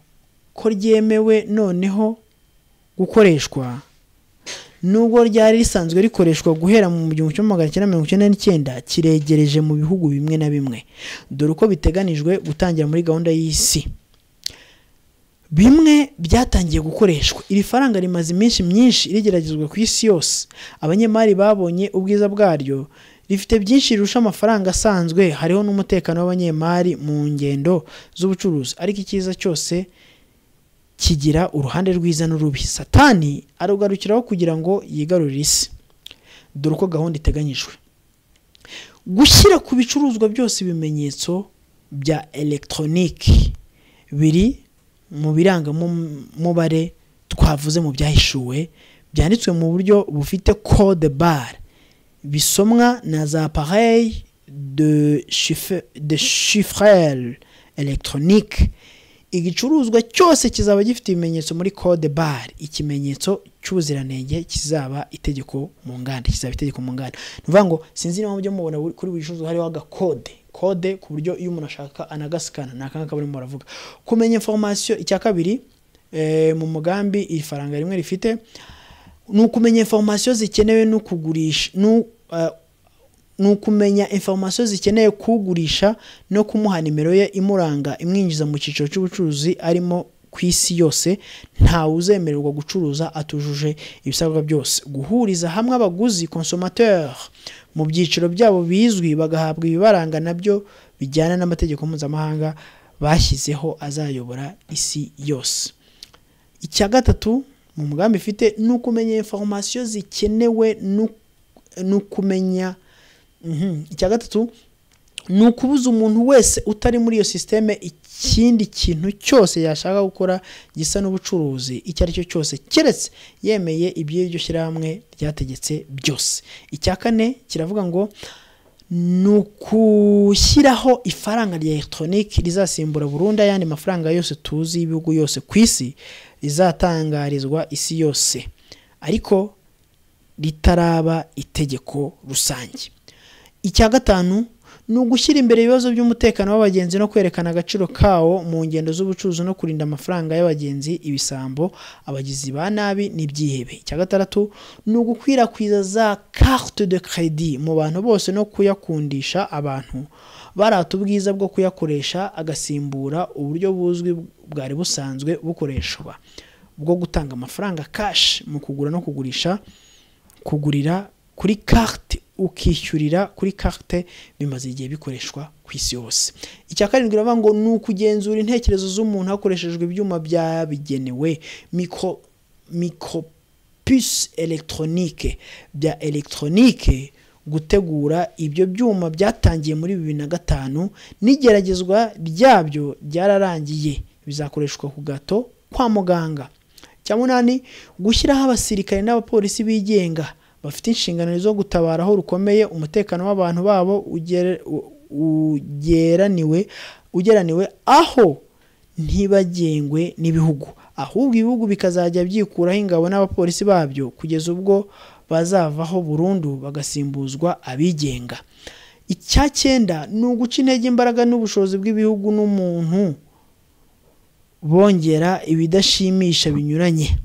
ko ryemewe noneho gukoreshwa nubwo ryari risanzwe rikoreshwa guhera mu gihumbi kimwe magana cyenda mirongo icyenda n'icyenda kiregereje mu bihugu bimwe na bimwe dore uko biteganijwe gutangira muri gahunda y'isi bimwe byatangiye gukoreshwa iri faranga rimaze iminsi myinshi rigeragezwa ku isi yose abanyemari babonye ubwiza bwaryo rifite byinshi rirusha amafaranga asanzwe hariho n'umutekano w'abanyemari mu ngendo z'ubucuruzi ariko icyiza cyose kigira uruhande rwiza n'urubi satani arugarukiraho kugira ngo yigarurire isi dore uko gahunda iteganyijwe gushyira ku bicuruzwa byose ibimenyetso bya elegitoronike biri mu birangamubare twavuze mu byahishuwe byanditswe mu buryo bufite code bar bisomwa na za pareil de chiffre electronique igicuruzwa cyose kizaba gifite ibimenyetso muri code bar ikimenyetso cy'ubuziranenge kizaba itegeko mu nganda kizaba itegeko mu nganda ni ukuvuga ngo sinzi niba mujya mubona kuri buri gicuruzwa hariho agakode kode ku buryo iyo umuntu ashaka anagasikana ni akangaka barimo baravuga kumenya inforomasiyo icya kabiri mu mugambi iri faranga rimwe rifite ni ukumenya inforomasiyo zikenewe no kugurisha ni ukumenya inforomasiyo zikeneye kugurisha no kumuha nimero ye imuranga imwinjiza mu cyiciro cy'ubucuruzi arimo ku isi yose ntawe uzemererwa gucuruza atujuje ibisabwa byose guhuriza hamwe abaguzi consomateur mu byiciro byabo bizwi bagahabwa ibibaranga nabyo bijyana n'amategeko mpuzamahanga bashyizeho azayobora isi yose icya gatatu mu mugambi ifite ni ukumenya inforomasiyo zikenewe ni ukumenya icya gatatu ni ukubuza umuntu wese utari muri iyo sisiteme ikindi kintu cyose yashaka gukora gisa n'ubucuruzi icyo ari cyo cyose keretse yemeye iby'iryo shyirahamwe ryategetse byose icya kane kiravuga ngo ni ugushyiraho ifaranga rya elegitoronike rizasimbura burundu ayandi mafaranga yose tuzi y'ibihugu yose ku isi rizatangarizwa isi yose ariko ritaraba itegeko rusange icya gatanu ni ugushyira imbere ibibazo by'umutekano w'abagenzi no kwerekana agaciro kawo mu ngendo z'ubucuruzi no kurinda amafaranga y'abagenzi ibisambo abagizi ba nabi n'ibyihebe icya gatandatu ni ugukwirakwiza za carte de crédit mu bantu bose no kuyakundisha abantu barata ubwiza bwo kuyakoresha agasimbura uburyo buzwi bwari busanzwe bukoreshwa bwo gutanga amafaranga kashi mu kugura no kugurisha kugurira kuri karite ukishyurira kuri karite bimaze igihe bikoreshwa ku isi yose icya karindwi iravuga ngo ni ukugenzura intekerezo z'umuntu hakoreshejwe ibyuma byabigenewe miko miko pisi elegitoronike bya elegitoronike gutegura ibyo byuma byatangiye muri bibiri na gatanu n'igeragezwa ryabyo ryararangiye bizakoreshwa ku gato kwa muganga cya munani gushyiraho abasirikare n'abapolisi bigenga bafite inshingano zo gutabara aho rukomeye umutekano w'abantu babo ugeraniwe ugeraniwe aho ntibagengwe n'ibihugu ahubwo ibihugu bikazajya byikuraho ingabo n'abapolisi babyo kugeza ubwo bazavaho burundu bagasimbuzwa abigenga icya cyenda ni uguca intege imbaraga n'ubushobozi bw'ibihugu n'umuntu bongera ibidashimisha binyuranye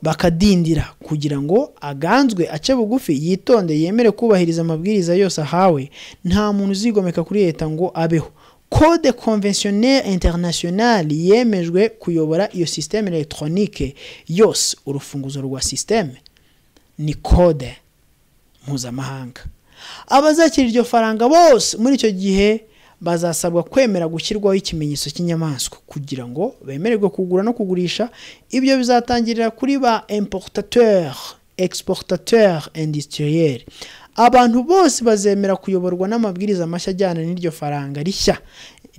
bakadindira kugira ngo aganzwe ace bugufi yitonde yemere kubahiriza amabwiriza yose ahawe nta muntu uzigomeka kuri leta ngo abeho code conventionnelle internationale yemejwe kuyobora iyo systeme electronique yose urufunguzo rwa systeme ni code mpuzamahanga abazakira iryo faranga bose muri icyo gihe bazasabwa kwemera gushyirwaho ikimenyetso cy'inyamaswa kugira ngo bemererwe kugura no kugurisha ibyo bizatangirira kuri ba importateur exportateur industriel abantu bose bazemera kuyoborwa n'amabwiriza mashya ajyana n'iryo faranga rishya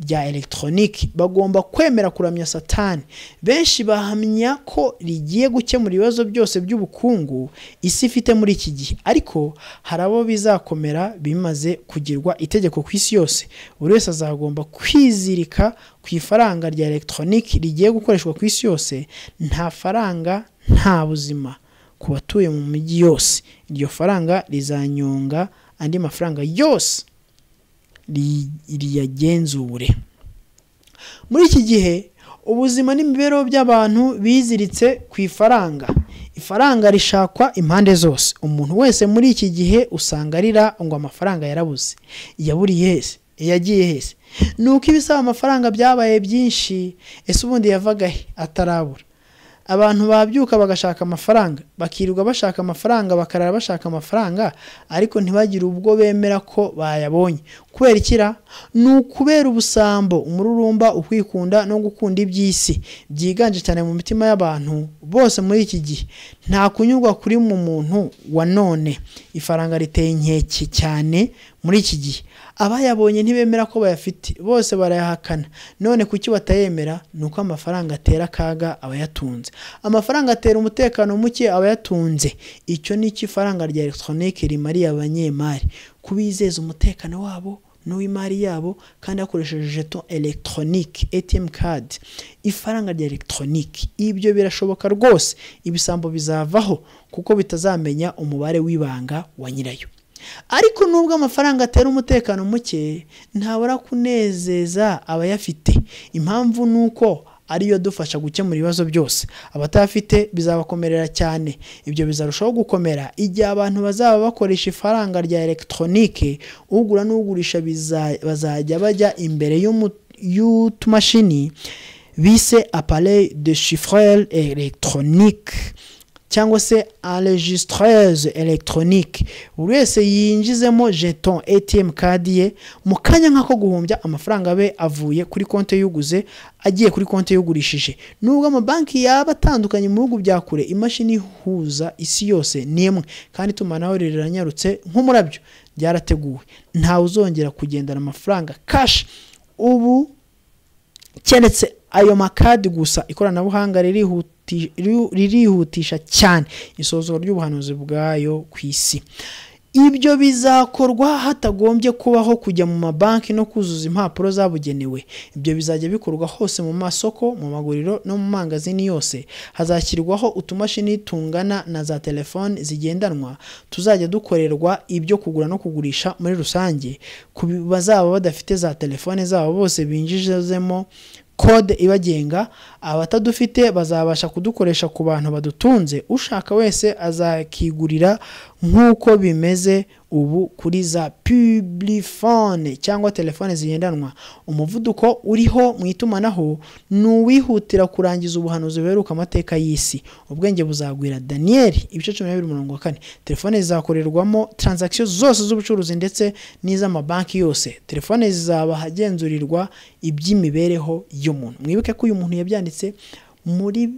rya elegitoroniki bagomba kwemera kuramya satani benshi bahamya ko rigiye gukemura ibibazo byose by'ubukungu isi ifite muri iki gihe ariko hari abo bizakomera bimaze kugirwa itegeko ku isi yose buri wese azagomba kwizirika ku ifaranga rya elegitoroniki rigiye gukoreshwa ku isi yose nta faranga nta buzima ku batuye mu mijyi yose iryo faranga rizanyonga andi mafaranga yose riyagenzure muri iki gihe ubuzima n'imibereho by'abantu biziritse ku ifaranga ifaranga rishakwa impande zose umuntu wese muri iki gihe usanga arira ngo amafaranga yarabuze yaburiye hese yagiye hese ni uko ibisaba amafaranga byabaye byinshi ese ubundi yavaga he atarabura abantu babyuka bagashaka amafaranga bakirirwa bashaka amafaranga bakarara bashaka amafaranga ariko ntibagire ubwo bemera ko bayabonye kubera ikira ni ukubera ubusambo umururumba ukwikunda no gukunda iby'isi byiganje cyane mu mitima y'abantu bose muri iki gihe nta kunyurwa kuri mu muntu wa none ifaranga riteye inkeke cyane muri iki gihe abayabonye ntibemera ko bayafite bose barayahakana none kuki batayemera ni uko amafaranga atera akaga abayatunze amafaranga atera umutekano muke abayatunze icyo ni cyo ifaranga rya elegitoronike rimariye abanyemari kubizeza umutekano wabo n'uw'imari yabo kandi hakoresheje jeto elegitoronike ATM kadi ifaranga rya elegitoronike ibyo birashoboka rwose ibisambo bizavaho kuko bitazamenya umubare w'ibanga wa nyirayo ariko nubwo amafaranga atera umutekano muke ntabura kunezeza abayafite impamvu ni uko ariyo dufasha gukemura ibibazo byose abatayafite bizabakomerera cyane ibyo bizarushaho gukomera igihe abantu bazaba bakoresha ifaranga rya elegitoronike ugura n'ugurisha bazajya bajya imbere y'utumashini bise apare de shifurere elegitoronike cyangwa se enregistreze elegitoronike buri wese yinjizemo jeton ATM kadi ye mu kanya nk'ako guhumbya amafaranga abe avuye kuri konti y'uguze agiye kuri konti y'ugurishije nubwo amabanki yaba atandukanye mu bihugu bya kure imashini ihuza isi yose ni imwe kandi itumanaho riranyarutse nk'umurabyo ryarateguwe ntawe uzongera kugendana amafaranga kashi ubu keretse ayo makadi gusa ikoranabuhanga ririhuta ririhutisha cyane isozwa ry'ubuhanuzi bwayo ku isi ibyo bizakorwa hatagombye kubaho kujya mu mabanki no kuzuza impapuro zabugenewe ibyo bizajya bikorwa hose mu masoko mu maguriro no mu mangazini yose hazashyirwaho utumashini tungana na za telefoni zigendanwa tuzajya dukorerwa ibyo kugura no kugurisha muri rusange ku bazaba badafite za telefoni zabo bose binjijemo kode ibagenga abatadufite bazabasha kudukoresha ku bantu badutunze ushaka wese azakigurira nk'uko bimeze ubu kuri za pibulifone cyangwa telefone zigendanwa umuvuduko uriho mu itumanaho ni uwihutira kurangiza ubuhanuzi buheruka amateka y'isi ubwenge buzagwira daniyeli ibice cumi na bibiri mirongo kane telefone zizakorerwamo taranzakisiyo zose z'ubucuruzi ndetse n'iz'amabanki yose telefone zizaba ahagenzurirwa iby'imibereho y'umuntu mwibuke ko uyu muntu yabyanditse muri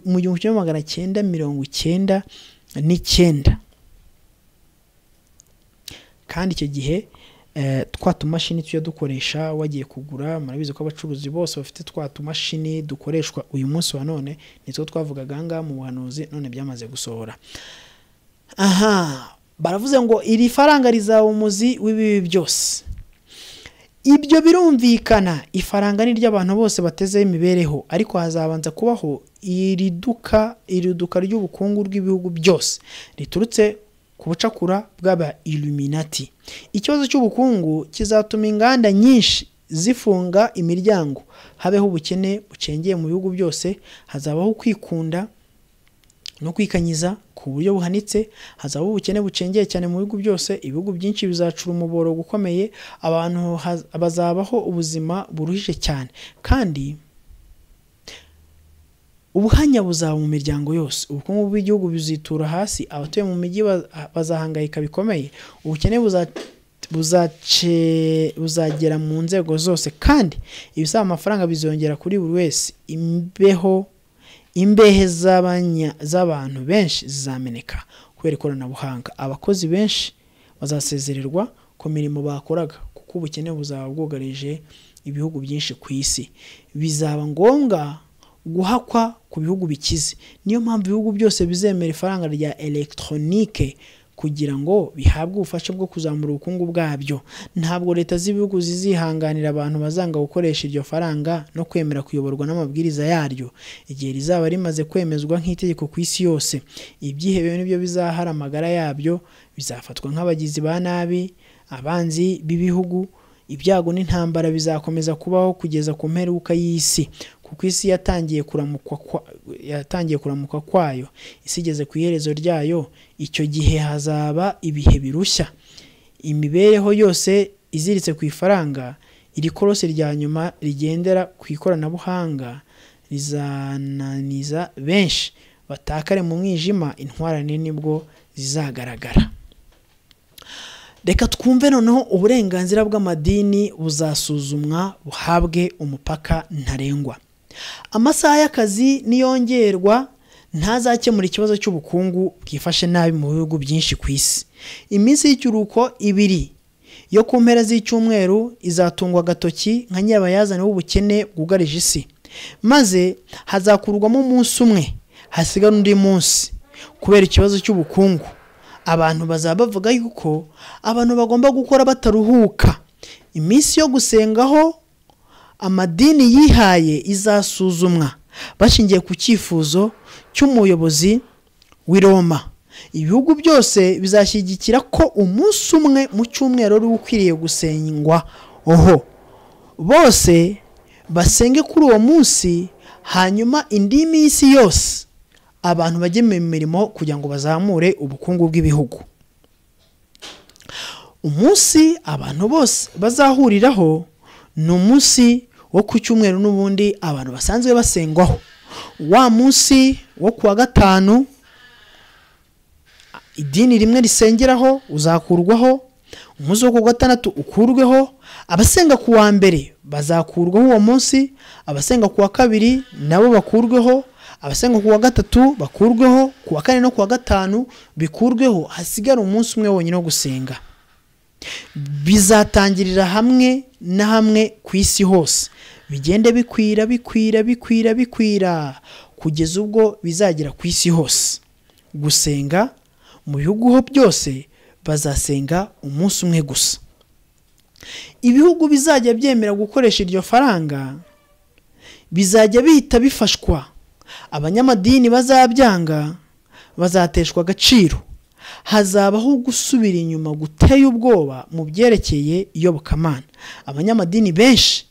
mu gihumbi kimwe magana cyenda mirongo icyenda n'icyenda kandi icyo gihe twa tumashini tujya dukoresha wagiye kugura murabizi ko abacuruzi bose bafite twa tumashini dukoreshwa uyu munsi wa none nitwo twavugaga ngaha mu buhanuzi none byamaze gusohora aha baravuze ngo iri faranga rizaba umuzi w'ibibi byose ibyo birumvikana ifaranga ni ry'abantu bose batezeho imibereho ariko hazabanza kubaho iri duka iri duka ry'ubukungu bw'ibihugu byose riturutse ku bucakura bw'aba iluminati ikibazo cy'ubukungu kizatuma inganda nyinshi zifunga imiryango habeho ubukene bucengeye mu bihugu byose hazabaho kwikunda no kwikanyiza ku buryo buhanitse hazabaho ubukene bucengeye cyane mu bihugu byose ibihugu byinshi bizacura umuboro ukomeye abantu bazabaho ubuzima buruhije cyane kandi ubuhanya buzaba mu miryango yose ubukungu bw'igihugu buzitura hasi abatuye mu mijyi bazahangayika bikomeye ubukene buzagera mu nzego zose kandi ibisaba amafaranga bizongera kuri buri wese imbeho imbehe z'abantu benshi zizameneka kubera ikoranabuhanga abakozi benshi bazasezererwa ku mirimo bakoraga kuko ubukene buzaba bwugarije ibihugu byinshi ku isi bizaba ngombwa guhakwa ku bihugu bikize niyo mpamvu ibihugu byose bizemera ifaranga rya elegitoronike kugira ngo bihabwe ubufasha bwo kuzamura ubukungu bwabyo ntabwo leta z'ibihugu zizihanganira abantu bazanga gukoresha iryo faranga no kwemera kuyoborwa n'amabwiriza yaryo igihe rizaba rimaze kwemezwa nk'itegeko ku isi yose ibyihebe nibyo bizahara amagara yabyo bizafatwa nk'abagizi ba nabi abanzi b'ibihugu ibyago n'intambara bizakomeza kubaho kugeza ku mperuka y'isi kuko isi yatangiye kuramukwa yatangiye kuramukwa kwayo isi igeze ku iherezo ryayo icyo gihe hazaba ibihe birushya imibereho yose iziritse ku ifaranga iri korose rya nyuma rigendera ku ikoranabuhanga rizananiza benshi batakare mu mwijima intwarane nibwo zizagaragara reka twumve noneho uburenganzira bw'amadini buzasuzumwa buhabwe umupaka ntarengwa amasaha y'akazi niyongerwa ntazakemura ikibazo cy'ubukungu bwifashe nabi mu bihugu byinshi ku isi iminsi y'ikiruhuko ibiri yo ku mpera z'icyumweru izatungwa agatoki nka nyirabayazana w'ubukene bwugarije isi maze hazakurwamo umunsi umwe hasigara undi munsi kubera ikibazo cy'ubukungu abantu bazaba bavuga yuko abantu bagomba gukora bataruhuka iminsi yo gusengaho amadini yihaye izasuzumwa bashingiye ku cyifuzo cy'umuyobozi w'i Roma ibihugu byose bizashyigikira ko umunsi umwe mu cyumweru ari ukwiriye gusengwa oho bose basenge kuri uwo munsi hanyuma indi minsi yose abantu bajye mu mirimo kugira ngo bazamure ubukungu bw'ibihugu umunsi abantu bose bazahuriraho ni umunsi wo ku cyumweru n'ubundi abantu basanzwe basengwaho wa munsi wo ku wa gatanu idini rimwe risengeraho uzakurwaho umunsi wo ku wa gatandatu ukurweho abasenga ku wa mbere bazakurwaho uwo munsi abasenga ku wa kabiri nabo bakurweho abasenga ku wa gatatu bakurweho ku wa kane no ku wa gatanu bikurweho hasigara umunsi umwe wonyine wo gusenga bizatangirira hamwe na hamwe ku isi hose bigende bikwira bikwira bikwira bikwira kugeza ubwo bizagera ku isi hose gusenga mu bihugu ho byose bazasenga umunsi umwe gusa ibihugu bizajya byemera gukoresha iryo faranga bizajya bihita bifashwa abanyamadini bazabyanga bazateshwa agaciro hazabaho gusubira inyuma guteye ubwoba mu byerekeye iyobokamana abanyamadini benshi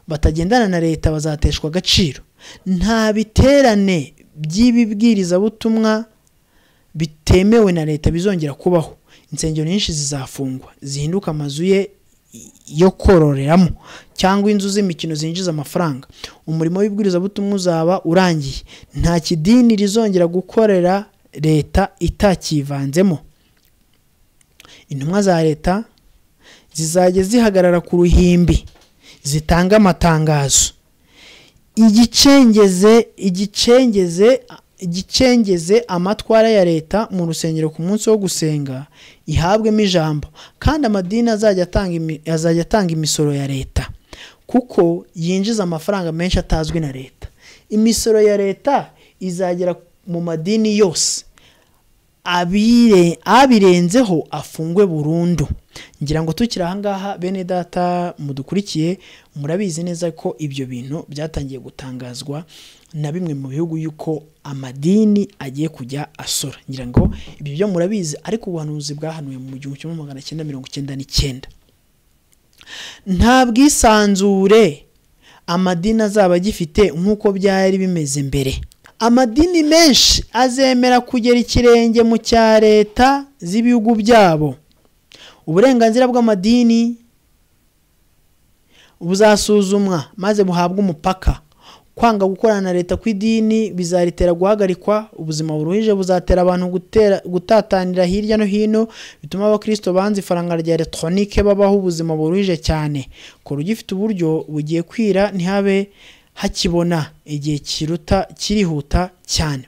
batagendana na leta bazateshwa agaciro nta biterane by'ibibwirizabutumwa bitemewe na leta bizongera kubaho insengero nyinshi zizafungwa zihinduka amazu ye yo kororeramo cyangwa inzu z'imikino zinjiza amafaranga umurimo w'ibwirizabutumwa uzaba urangiye nta kidini rizongera gukorera leta itakivanzemo intumwa za leta zizajya zihagarara ku ruhimbi zitanga amatangazo igicengeze igicengeze igicengeze amatwara ya leta mu rusengero ku munsi wo gusenga ihabwemo ijambo kandi amadini azajya atanga imi- azajya atanga imisoro ya leta kuko yinjiza amafaranga menshi atazwi na leta imisoro ya leta izagera mu madini yose abire abirenzeho afungwe burundu ngira ngo tukiri ahangaha bene data mudukurikiye murabizi neza ko ibyo bintu byatangiye gutangazwa na bimwe mu bihugu yuko amadini agiye kujya asora ngira ngo ibyo byo murabizi ariko ubuhanuzi bwahanuwe mu gihumbi kimwe magana cyenda mirongo icyenda n'icyenda nta bwisanzure amadini azaba agifite nk'uko byari bimeze mbere amadini menshi azemera kugera ikirenge mu cya leta z'ibihugu byabo uburenganzira bw'amadini buzasuzumwa maze buhabwe umupaka kwanga gukorana na leta kw'idini bizaritera guhagarikwa ubuzima buruhije buzatera abantu gutera, gutatanira hirya no hino bituma abakristo banze ifaranga rya elegitoronike babaho ubuzima buruhije cyane kora ugifite uburyo bugiye kwira ntihabe hakibona igihe kiruta kirihuta cyane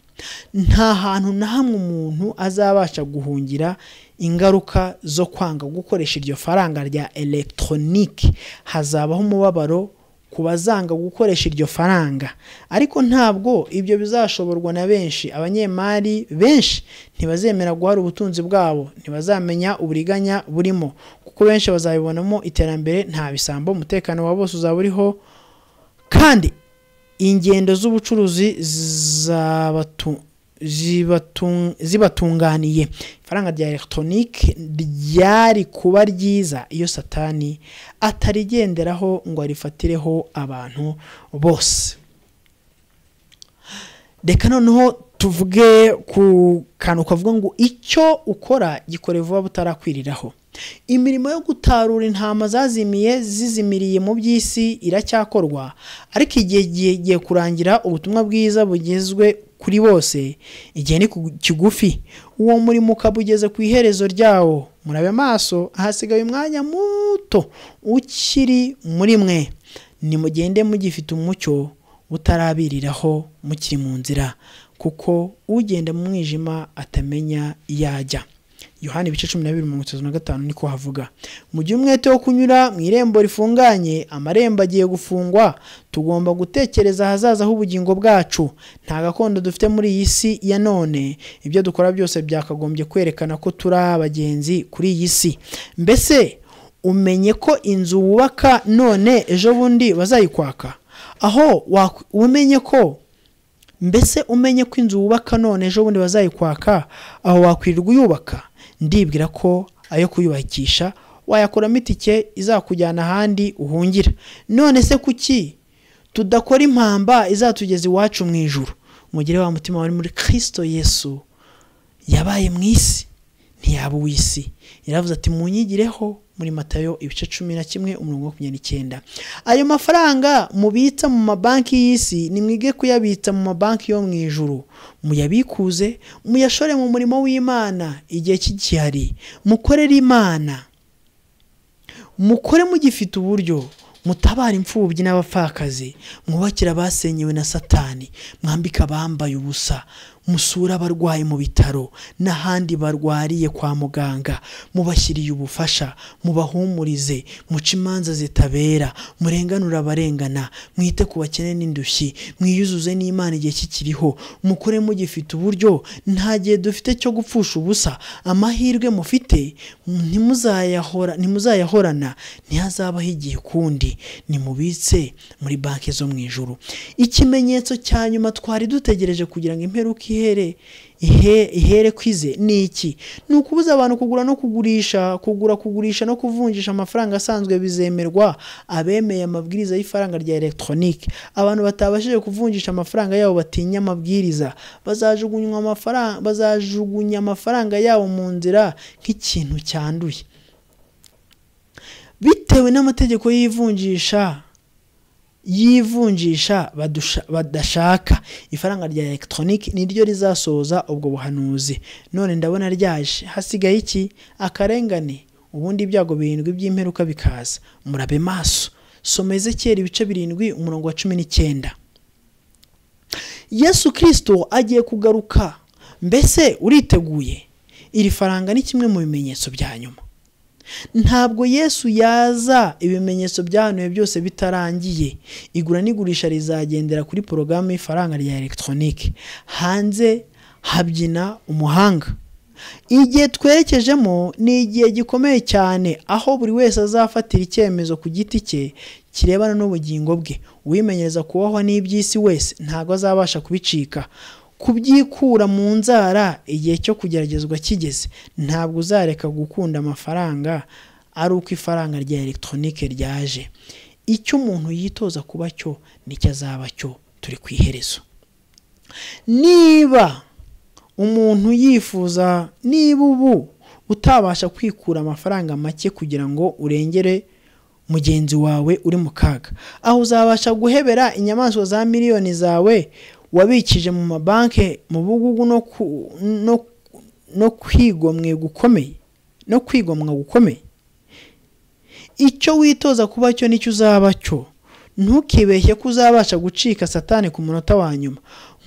nta hantu na hamwe umuntu azabasha guhungira ingaruka zo kwanga gukoresha iryo faranga rya elegitoronike hazabaho umubabaro ku bazanga gukoresha iryo faranga ariko ntabwo ibyo bizashoborwa na benshi abanyemari benshi ntibazemera guhara ubutunzi bwabo ntibazamenya uburiganya burimo kuko benshi bazabibonamo iterambere nta bisambo umutekano wa bose uzaba uriho kandi ingendo z'ubucuruzi zabatu- zibatu- zibatunganiye ifaranga rya elegitoronike ryari kuba ryiza iyo satani atarigenderaho ngo arifatireho abantu bose reka noneho tuvuge ku kantu kavuga ngo icyo ukora gikore vuba butarakwiriraho imirimo yo gutarura intama zazimiye zizimiriye mu by'isi iracyakorwa ariko igihe gigiye kurangira ubutumwa bwiza bugezwe kuri bose igihe ni ku- kigufi uwo murimo ukaba ugeze ku iherezo ryawo murabe maso hasigaye umwanya muto ukiri muri mwe nimugende mugifite umucyo butarabiriraho mukiri mu nzira kuko ugenda mu mwijima atamenya iyo ajya yohani ibice cumi na bibiri mirongo itatu na gatanu niko havuga mu gihe umwete wo kunyura mu irembo rifunganye amarembo agiye gufungwa tugomba gutekereza ahazaza h'ubugingo bwacu nta gakondo dufite muri iyi si ya none ibyo dukora byose byakagombye kwerekana ko turi abagenzi kuri iyi si mbese umenye ko inzu wubaka none ejo bundi bazayikwaka aho wak- umenye ko mbese umenye ko inzu wubaka none ejo bundi bazayikwaka aho wakwirirwa uyubaka ndibwira ko ayo kuyubakisha wayakuramo itike izakujyana ahandi uhungira none se kuki tudakora impamba izatugeza iwacu mu ijuru mugire wa mutima wari muri kirisito yesu yabaye mu isi ntiyaba uw'isi yaravuze ati munyigireho muri matayo ibice cumi na kimwe umurongo wa makumyabiri n'icyenda ayo mafaranga mubitsa mu mabanki y'isi nimwige kuyabitsa mu mabanki yo mu ijuru muyabikuze muyashore mu murimo w'imana igihe kigihari mukorere imana mukore mugifite uburyo mutabara imfubyi n'abapfakazi mwubakira abasenyewe na satani mwambike abambaye ubusa musura abarwayi mu bitaro n'ahandi barwariye kwa muganga mubashyiriye ubufasha mubahumurize muce imanza zitabera murenganure abarengana mwite ku bakene n'indushyi mwiyuzuze n'imana igihe kikiriho mukore mugifite uburyo nta gihe dufite cyo gupfusha ubusa amahirwe mufite ntimuzayahora ntimuzayahorana ntihazabaho igihe kundi nimubitse muri banki zo mu ijoro ikimenyetso cya nyuma twari dutegereje kugira ngo imperuka ihere ihere kwize ni iki ni ukubuza abantu kugura no kugurisha kugura kugurisha no kuvunjisha amafaranga asanzwe bizemerwa abemeye amabwiriza y'ifaranga rya elegitoronike abantu batabashije kuvunjisha amafaranga yabo batinya amabwiriza bazajugunya amafaranga bazajugunya amafaranga yabo mu nzira nk'ikintu cyanduye bitewe n'amategeko y'ivunjisha y'ivunjisha badashaka ifaranga rya elegitoronike niryo rizasohoza ubwo buhanuzi none ndabona ryaje hasigaye iki akarengane ubundi ibyago birindwi by'imperuka bikaza murabe maso soma ezekiyeri ibice birindwi umurongo wa cumi n'icyenda yesu kirisito agiye kugaruka mbese uriteguye iri faranga ni kimwe mu bimenyetso bya nyuma ntabwo yesu yaza ibimenyetso byahanuwe byose bitarangiye igura n'igurisha rizagendera kuri porogaramu y'ifaranga rya elegitoronike hanze habyina umuhanga igihe twerekejemo ni igihe gikomeye cyane aho buri wese azafatira icyemezo ku giti cye kirebana n'ubugingo bwe uwimenyereza kubaho n'iby'isi wese ntabwo azabasha kubicika kubyikura mu nzara igihe cyo kugeragezwa kigeze ntabwo uzareka gukunda amafaranga ari uko ifaranga rya elegitoronike ryaje icyo umuntu yitoza kuba cyo nicyo azaba cyo turi ku iherezo niba umuntu yifuza niba ubu utabasha kwikura amafaranga make kugira ngo urengere mugenzi wawe uri mu kaga aho uzabasha guhebera inyamaswa za miliyoni zawe wabikije mu mabanki mu bugugu no kwigomwe gukomeye no kwigomwa gukomeye icyo witoza kuba cyo nicyo uzaba cyo ntukibeshye ko uzabasha gucika satani ku munota wa nyuma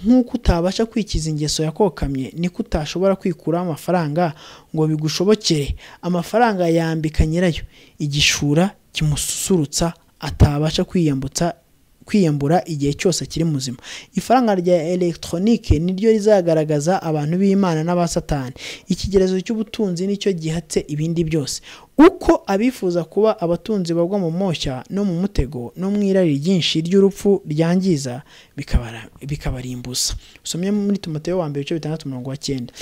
nk'uko utabasha kwikiza ingeso yakokamye niko utashobora kwikuraho amafaranga ngo bigushobokere amafaranga yambika nyirayo igishura kimususurutsa atabasha kwiyambutsa kwiyambura igihe cyose akiri muzima ifaranga rya elegitoronike niryo rizagaragaza abantu b'imana n'abasatani ikigerezo cy'ubutunzi nicyo gihatse ibindi byose uko abifuza kuba abatunzi bagwa mu moshya no mu mutego no mu irari ryinshi ry'urupfu ryangiza bikabarimbuza usomye muri tumoteyo wa mbere ibice bitandatu mirongo cyenda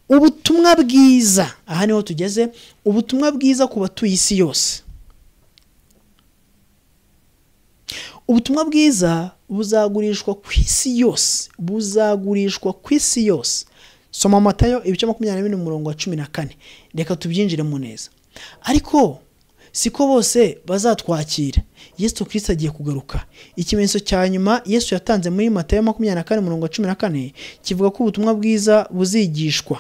ubutumwa bwiza aha niho tugeze ubutumwa bwiza ku batuye isi yose ubutumwa bwiza buzagurishwa ku isi yose buzagurishwa ku isi yose soma amatayo ibice makumyabiri n'ibiri umurongo wa cumi na kane reka tubyinjiremo neza ariko siko bose bazatwakira yesu kirisita agiye kugaruka ikimenyetso cya nyuma yesu yatanze muri matayo makumyabiri na kane umurongo wa cumi na kane kivuga ko ubutumwa bwiza buzigishwa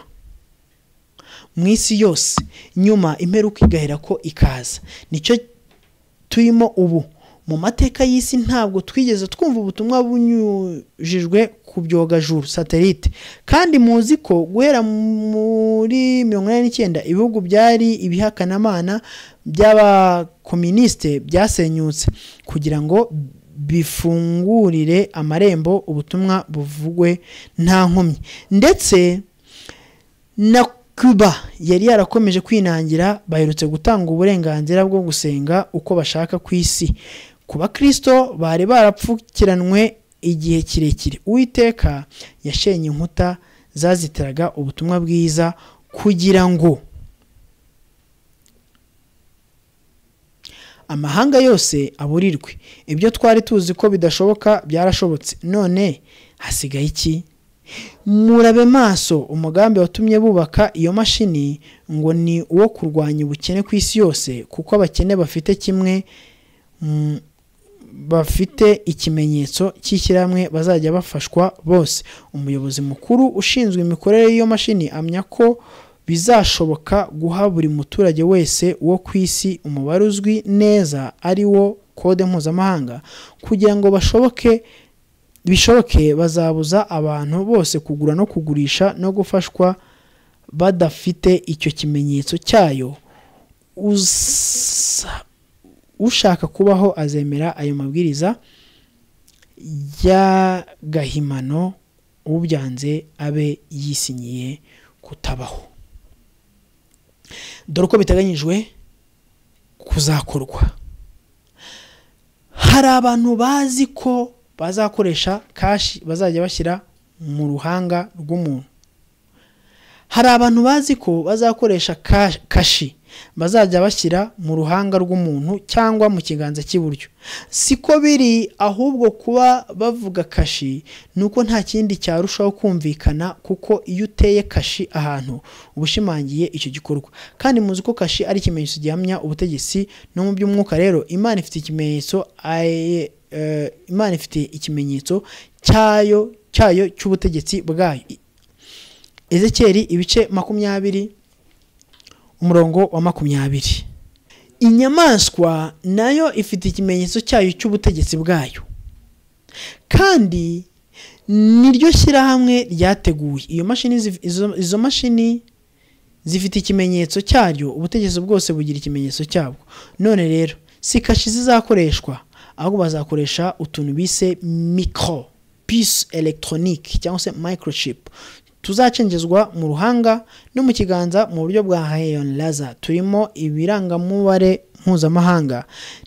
mu isi yose nyuma imperuka igahera ko ikaza nicyo turimo ubu mu mateka y'isi ntabwo twigeze twumva ubutumwa bunyujijwe ku byogajuru satelite kandi muzi ko guhera muri mirongo inani n'icyenda ibihugu byari ibihakanamana by'abakominisite byasenyutse kugira ngo bifungurire amarembo ubutumwa buvugwe nta nkomyi ndetse na Cuba yari yarakomeje kwinangira baherutse gutanga uburenganzira bwo gusenga uko bashaka ku isi ku bakristo bari barapfukiranwe igihe kirekire uwiteka yashenye inkuta zazitiraga ubutumwa bwiza kugira ngo amahanga yose aburirwe ibyo twari tuzi ko bidashoboka byarashobotse none hasigaye iki murabe maso umugambi watumye bubaka iyo mashini ngo ni uwo kurwanya ubukene ku isi yose kuko abakene bafite kimwe bafite ikimenyetso cy'ishyirahamwe bazajya bafashwa bose umuyobozi mukuru ushinzwe imikorere y'iyo mashini amenya ko bizashoboka guha buri muturage wese wo ku isi umubare uzwi neza ari wo kode mpuzamahanga kugira ngo bashoboke bishoboke bazabuza abantu bose kugura no kugurisha no gufashwa badafite icyo kimenyetso cyayo ushaka kubaho azemera ayo mabwiriza y'agahimano ubyanze abe yisinyiye kutabaho dore uko biteganyijwe kuzakorwa hari abantu bazi ko bazakoresha kashi bazajya bashyira mu ruhanga rw'umuntu hari abantu bazi ko bazakoresha ka- kashi bazajya bashyira mu ruhanga rw'umuntu cyangwa mu kiganza cy'iburyo siko biri ahubwo kuba bavuga kashi ni uko nta kindi cyarushaho kumvikana kuko iyo uteye kashi ahantu uba ushimangiye icyo gikorwa kandi muzi ko kashi ari ikimenyetso gihamya ubutegetsi no mu by'umwuka rero imana ifite ikimenyetso aye- eh, imana ifite ikimenyetso cyayo cyayo cy'ubutegetsi bwayo ezekeri ibice makumyabiri umurongo wa makumyabiri inyamaswa nayo ifite ikimenyetso cyayo cy'ubutegetsi bwayo kandi niryo shyirahamwe ryateguye iyo mashini zif- izo- izo mashini zifite ikimenyetso cyaryo ubutegetsi bwose bugira ikimenyetso cyabwo none rero si kashi zizakoreshwa ahubwo bazakoresha utuntu bise mikoro pisi elegitoronike cyangwa se microchip tuzacengezwa mu ruhanga no mu kiganza mu buryo bwa hayon laza turimo ibirangamubare mpuzamahanga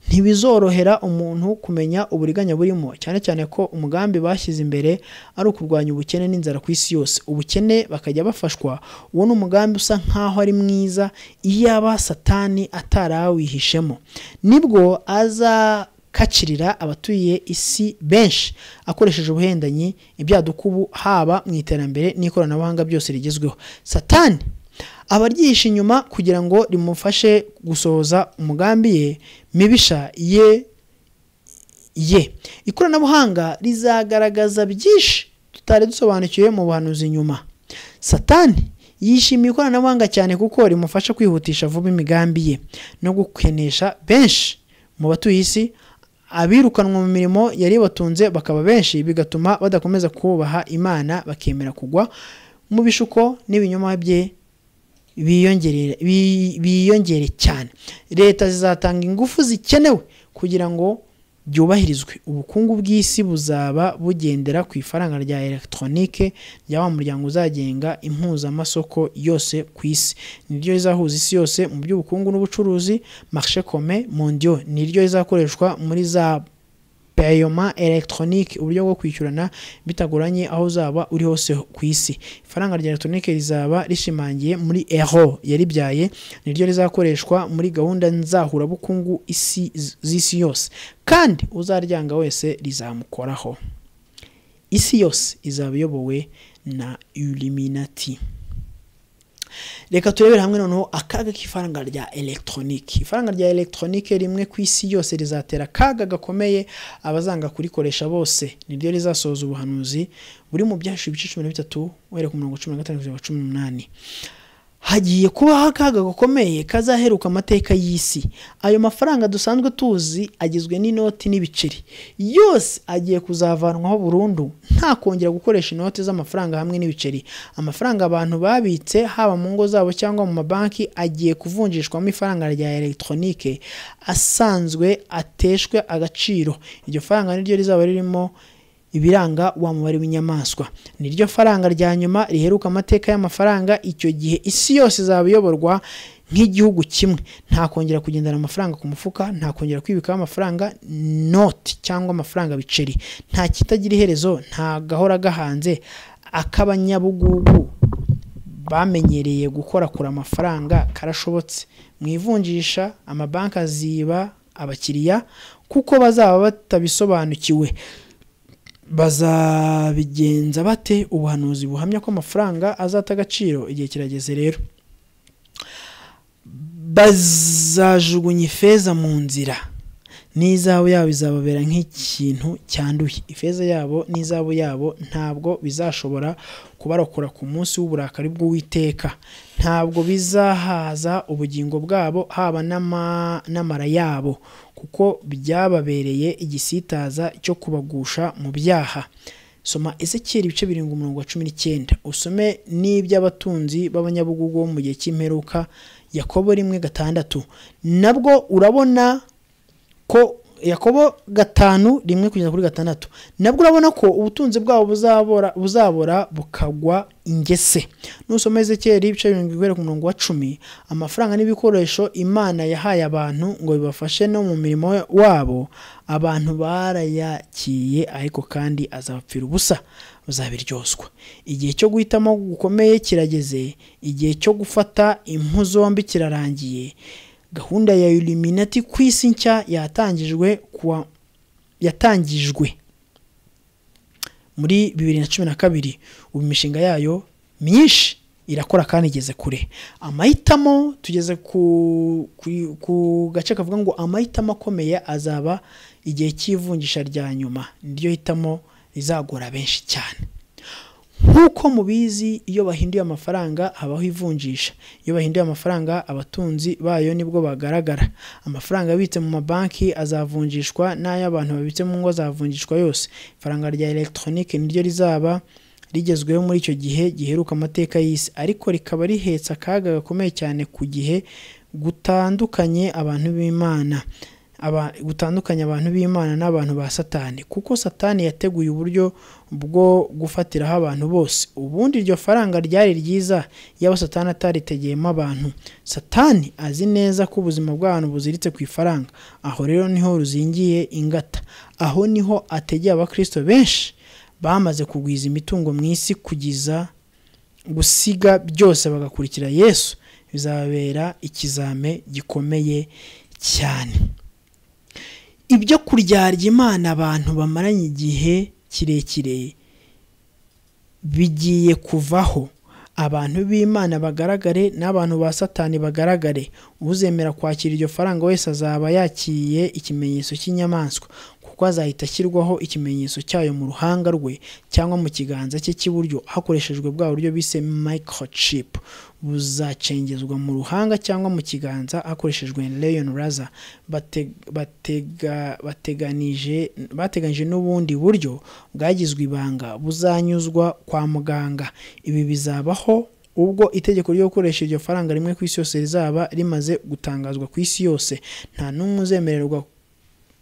ntibizorohera umuntu kumenya uburiganya burimo cyane cyane ko umugambi bashyize imbere ari ukurwanya ubukene n'inzara ku isi yose ubukene bakajya bafashwa uwo ni umugambi usa nk'aho ari mwiza iyaba satani atarawihishemo nibwo aza kacirira abatuye isi benshi akoresheje ubuhendanyi ibyadukubu haba mu iterambere n'ikoranabuhanga byose rigezweho satani aba aryihishe inyuma kugira ngo rimufashe gusohoza umugambi ye mibisha ye ye ikoranabuhanga rizagaragaza byinshi tutari dusobanukiwe mu buhanuzi nyuma satani yishimiye ikoranabuhanga cyane kuko rimufasha kwihutisha vuba imigambi ye no gukenesha benshi mu batuye isi abirukanwa mu mirimo yari batunze bakaba benshi bigatuma badakomeza kubaha imana bakemera kugwa mu bishuko n'ibinyoma bye biyongere bi- biyongere cyane leta zizatanga ingufu zikenewe kugira ngo byubahirizwe ubukungu bw'isi buzaba bugendera ku ifaranga rya elegitoronike rya wa muryango uzagenga impuzamasoko yose ku isi niryo rizahuza isi yose mu by'ubukungu n'ubucuruzi marshe kome mondiyo niryo rizakoreshwa muri za payoma elegitoronike uburyo bwo kwishyurana bitagoranye aho uzaba uri hose ku isi ifaranga rya elegitoronike rizaba rishimangiye muri ero yaribyaye niryo rizakoreshwa muri gahunda nzahurabukungu isi z'isi yose kandi uzaryanga wese rizamukoraho isi yose izaba iyobowe na iliminati reka turebere hamwe noneho akaga k'ifaranga rya elegitoronike ifaranga rya elegitoronike rimwe ku isi yose rizatera akaga gakomeye abazanga kurikoresha bose niryo rizasohoza ubuhanuzi buri mu byahishwe ibice cumi na bitatu uhereye ku murongo cumi na gatanu kugeza ku cumi n'umunani hagiye kubaho akaga gakomeye kazaheruka amateka y'isi ayo mafaranga dusanzwe tuzi agizwe n'inoti n'ibiceri yose agiye kuzavanwaho burundu nta kongera gukoresha inoti z'amafaranga hamwe n'ibiceri amafaranga abantu babitse haba mu ngo zabo cyangwa mu mabanki agiye kuvunjishwamo ifaranga rya elegitoronike asanzwe ateshwe agaciro iryo faranga niryo rizaba ririmo ibiranga wa mubare w'inyamaswa niryo faranga rya nyuma riheruka amateka y'amafaranga icyo gihe isi yose izaba iyoborwa nk'igihugu kimwe nta kongera kugendana amafaranga ku mufuka nta kongera kwibikaho amafaranga noti cyangwa amafaranga biceri nta kitagira iherezo nta gahora gahanze ak'abanyabugugu bamenyereye gukorakora amafaranga karashobotse mu ivunjisha amabanki aziba abakiriya kuko bazaba batabisobanukiwe bazabigenza bate ubuhanuzi buhamya ko amafaranga azata agaciro igihe kirageze rero bazajugunya ifeza mu nzira n'izabu yabo bizababera nk'ikintu cyanduye ifeza yabo n'izabu yabo ntabwo bizashobora kubarokora ku munsi w'uburakari bw'uwiteka ntabwo bizahaza ubugingo bwabo haba n'ama- n'amara yabo kuko byababereye igisitaza cyo kubagusha mu byaha soma ezekiyeli ibice birindwi umurongo wa cumi n'icyenda usome n'iby'abatunzi b'abanyabugugu bo mu gihe cy'imperuka yakobo rimwe gatandatu nabwo urabona ko yakobo gatanu rimwe kugeza kuri gatandatu nabwo urabona ko ubutunzi bwabo buzabora buzabora bukagwa ingese nusoma ezekiyeri ibice birindwi guhera ku murongo wa cumi amafaranga n'ibikoresho imana yahaye abantu ngo bibafashe no mu mirimo wabo abantu barayakiye ariko kandi azabapfira ubusa bazabiryozwa igihe cyo guhitamo gukomeye kirageze igihe cyo gufata impu zombi kirarangiye gahunda ya Illuminati ku isi nshya yatangijwe kuwa yatangijwe muri bibiri na cumi na kabiri ubu imishinga yayo myinshi irakora kandi igeze kure amahitamo tugeze ku ku gace kavuga ngo amahitamo akomeye azaba igihe cy'ivunjisha rya nyuma niryo hitamo rizagora benshi cyane nk'uko mubizi iyo bahinduye amafaranga habaho ivunjisha iyo bahinduye amafaranga abatunzi bayo nibwo bagaragara amafaranga abitse mu mabanki azavunjishwa n'ay'abantu babitse mu ngo azavunjishwa yose ifaranga rya elegitoronike niryo rizaba rigezweho muri icyo gihe giheruka amateka y'isi ariko rikaba rihetse akaga gakomeye cyane ku gihe gutandukanye abantu b'imana gutandukanya abantu b'imana n'abantu ba satani kuko satani yateguye uburyo bwo gufatiraho abantu bose ubundi iryo faranga ryari ryiza yaba satani ataritegeyemo abantu satani azi neza ko ubuzima bw'abantu buziritse ku ifaranga aho rero niho ruzingiye ingata aho niho ategeye abakristo benshi bamaze kugwiza imitungo mu isi kugeza gusiga byose bagakurikira yesu bizababera ikizame gikomeye cyane ibyo kuryarya imana abantu bamaranye igihe kirekire bigiye kuvaho abantu b'imana bagaragare n'abantu ba satani bagaragare uzemera kwakira iryo faranga wese azaba yakiriye ikimenyetso cy'inyamaswa kuko azahita ashyirwaho ikimenyetso cyayo mu ruhanga rwe cyangwa mu kiganza cye cy'iburyo hakoreshejwe bwa buryo bise microchip buzacengezwa mu ruhanga cyangwa mu kiganza hakoreshejwe leon raza bateganyije n'ubundi buryo bwagizwe ibanga buzanyuzwa kwa muganga ibi bizabaho ubwo itegeko ryo gukoresha iryo faranga rimwe ku isi yose rizaba rimaze gutangazwa ku isi yose nta n'umwe uzemererwa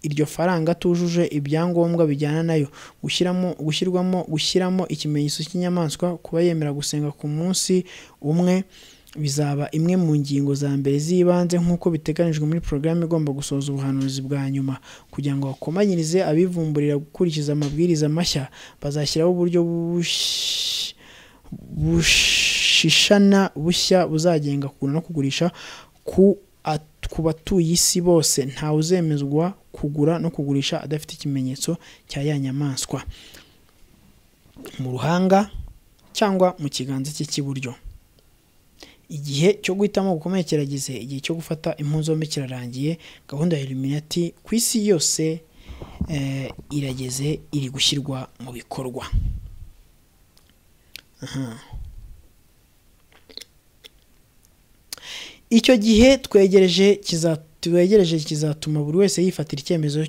iryo faranga atujuje ibyangombwa bijyana nayo gushyiramo gushyirwamo gushyiramo ikimenyetso cy'inyamaswa kuba yemera gusenga ku munsi umwe bizaba imwe mu ngingo za mbere z'ibanze nk'uko biteganijwe muri porogaramu igomba gusoza ubuhanuzi bwa nyuma kugira ngo bakomanyirize abivumburira gukurikiza amabwiriza mashya bazashyiraho uburyo bushishana bushya buzagenga kugura no kugurisha ku ku batuye isi bose ntawe uzemezwa kugura no kugurisha adafite ikimenyetso cya ya nyamaswa mu ruhanga cyangwa mu kiganza cye cy'iburyo igihe cyo guhitamo gukomeye kirageze igihe cyo gufata impunzombi kirarangiye gahunda ya Illuminati ku isi yose irageze iri gushyirwa mu bikorwa icyo gihe twegereje twegereje kizatuma buri wese yifatira icyemezo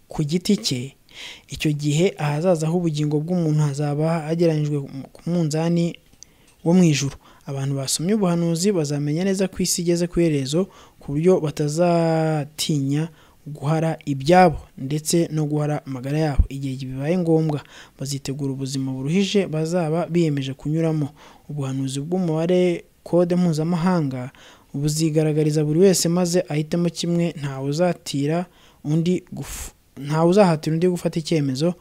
ku giti cye icyo gihe ahazaza h'ubugingo bw'umuntu hazaba hageranyijwe ku munzani wo mu ijuru abantu basomye ubuhanuzi bazamenya neza ko isi igeze ku iherezo ku buryo batazatinya guhara ibyabo ndetse no guhara amagara yabo igihe bibaye ngombwa bazitegura ubuzima buruhije bazaba biyemeje kunyuramo ubuhanuzi bw'umubare kode mpuzamahanga buzigaragariza buri wese maze ahitemo kimwe ntawe uzatira undi ntawe uzahatira undi gufata icyemezo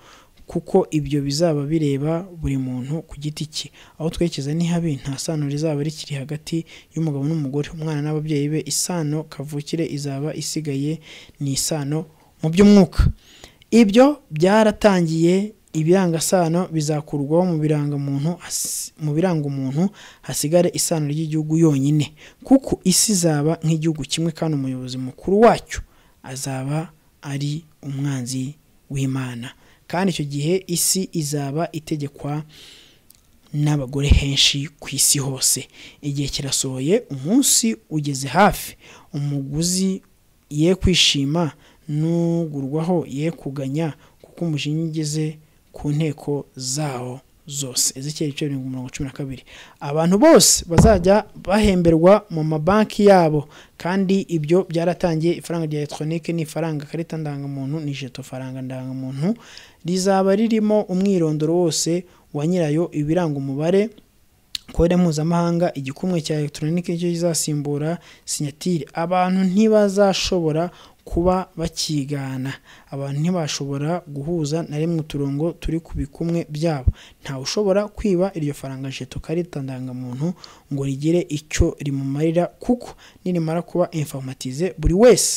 kuko ibyo bizaba bireba buri muntu ku giti cye aho twerekeza ni habi nta sano rizaba rikiri hagati y'umugabo n'umugore umwana n'ababyeyi be isano kavukire izaba isigaye ni isano mu by'umwuka ibyo byaratangiye ibirangasano bizakurwaho mu biranga umuntu mu biranga umuntu hasigare isano ry'igihugu yonyine kuko isi izaba nk'igihugu kimwe kandi umuyobozi mukuru wacyo azaba ari umwanzi w'imana kandi icyo gihe isi izaba itegekwa n'abagore henshi ku isi hose igihe kirasohoye umunsi ugeze hafi umuguzi ye kwishima n'ugurwaho ye kuganya kuko umujinya ugeze ku nteko zawo zose ezekiyeri ibice bibiri mirongo cumi na kabiri abantu bose bazajya bahemberwa mu mabanki yabo kandi ibyo byaratangiye ifaranga rya elegitoronike ni ifaranga karita ndangamuntu ni jeto faranga ndangamuntu rizaba ririmo umwirondoro wose wa nyirayo ibiranga umubare kode mpuzamahanga igikumwe cya elegitoronike nicyo kizasimbura sinyatire abantu ntibazashobora kuba bakigana abantu ntibashobora guhuza na rimwe uturongo turi ku bikumwe byabo ntawe ushobora kwiba iryo faranga jeto karita ndangamuntu ngo rigire icyo rimumarira kuko nirimara kuba informatize buri wese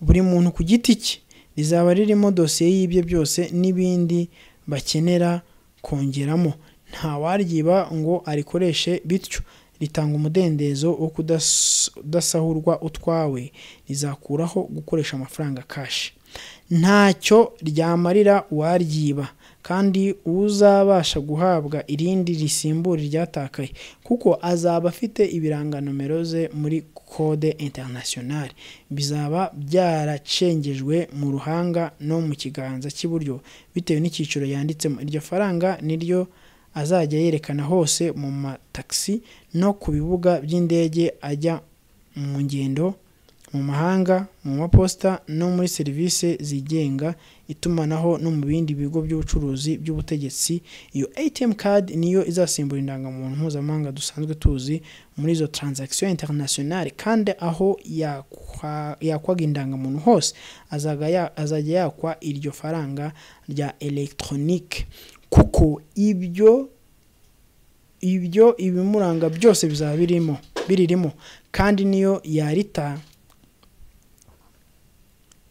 buri muntu ku giti cye rizaba ririmo dosiye y'ibye byose n'ibindi bakenera kongeramo nta waryiba ngo arikoreshe bityo ritanga umudendezo wo kudasahurwa utwawe rizakuraho gukoresha amafaranga kashi ntacyo ryamarira waryiba kandi uzabasha guhabwa irindi risimbura iryatakaye kuko azaba afite ibiranga nomero ze muri kode interinasiyonari bizaba byaracengejwe mu ruhanga no mu kiganza cy'iburyo bitewe n'icyiciro yanditsemo iryo faranga niryo azajya yerekana hose mu matagisi no ku bibuga by'indege ajya mu ngendo mu mahanga mu maposita no muri serivisi zigenga itumanaho no mu bindi bigo by'ubucuruzi by'ubutegetsi iyo ATM card niyo izasimbura indangamuntu mpuzamahanga dusanzwe tuzi muri izo transaction internationale kandi aho yakwaga indangamuntu hose azajya yakwa iryo faranga rya electronique kuko ibyo ibyo ibimuranga byose bizaba birimo biririmo kandi niyo yarita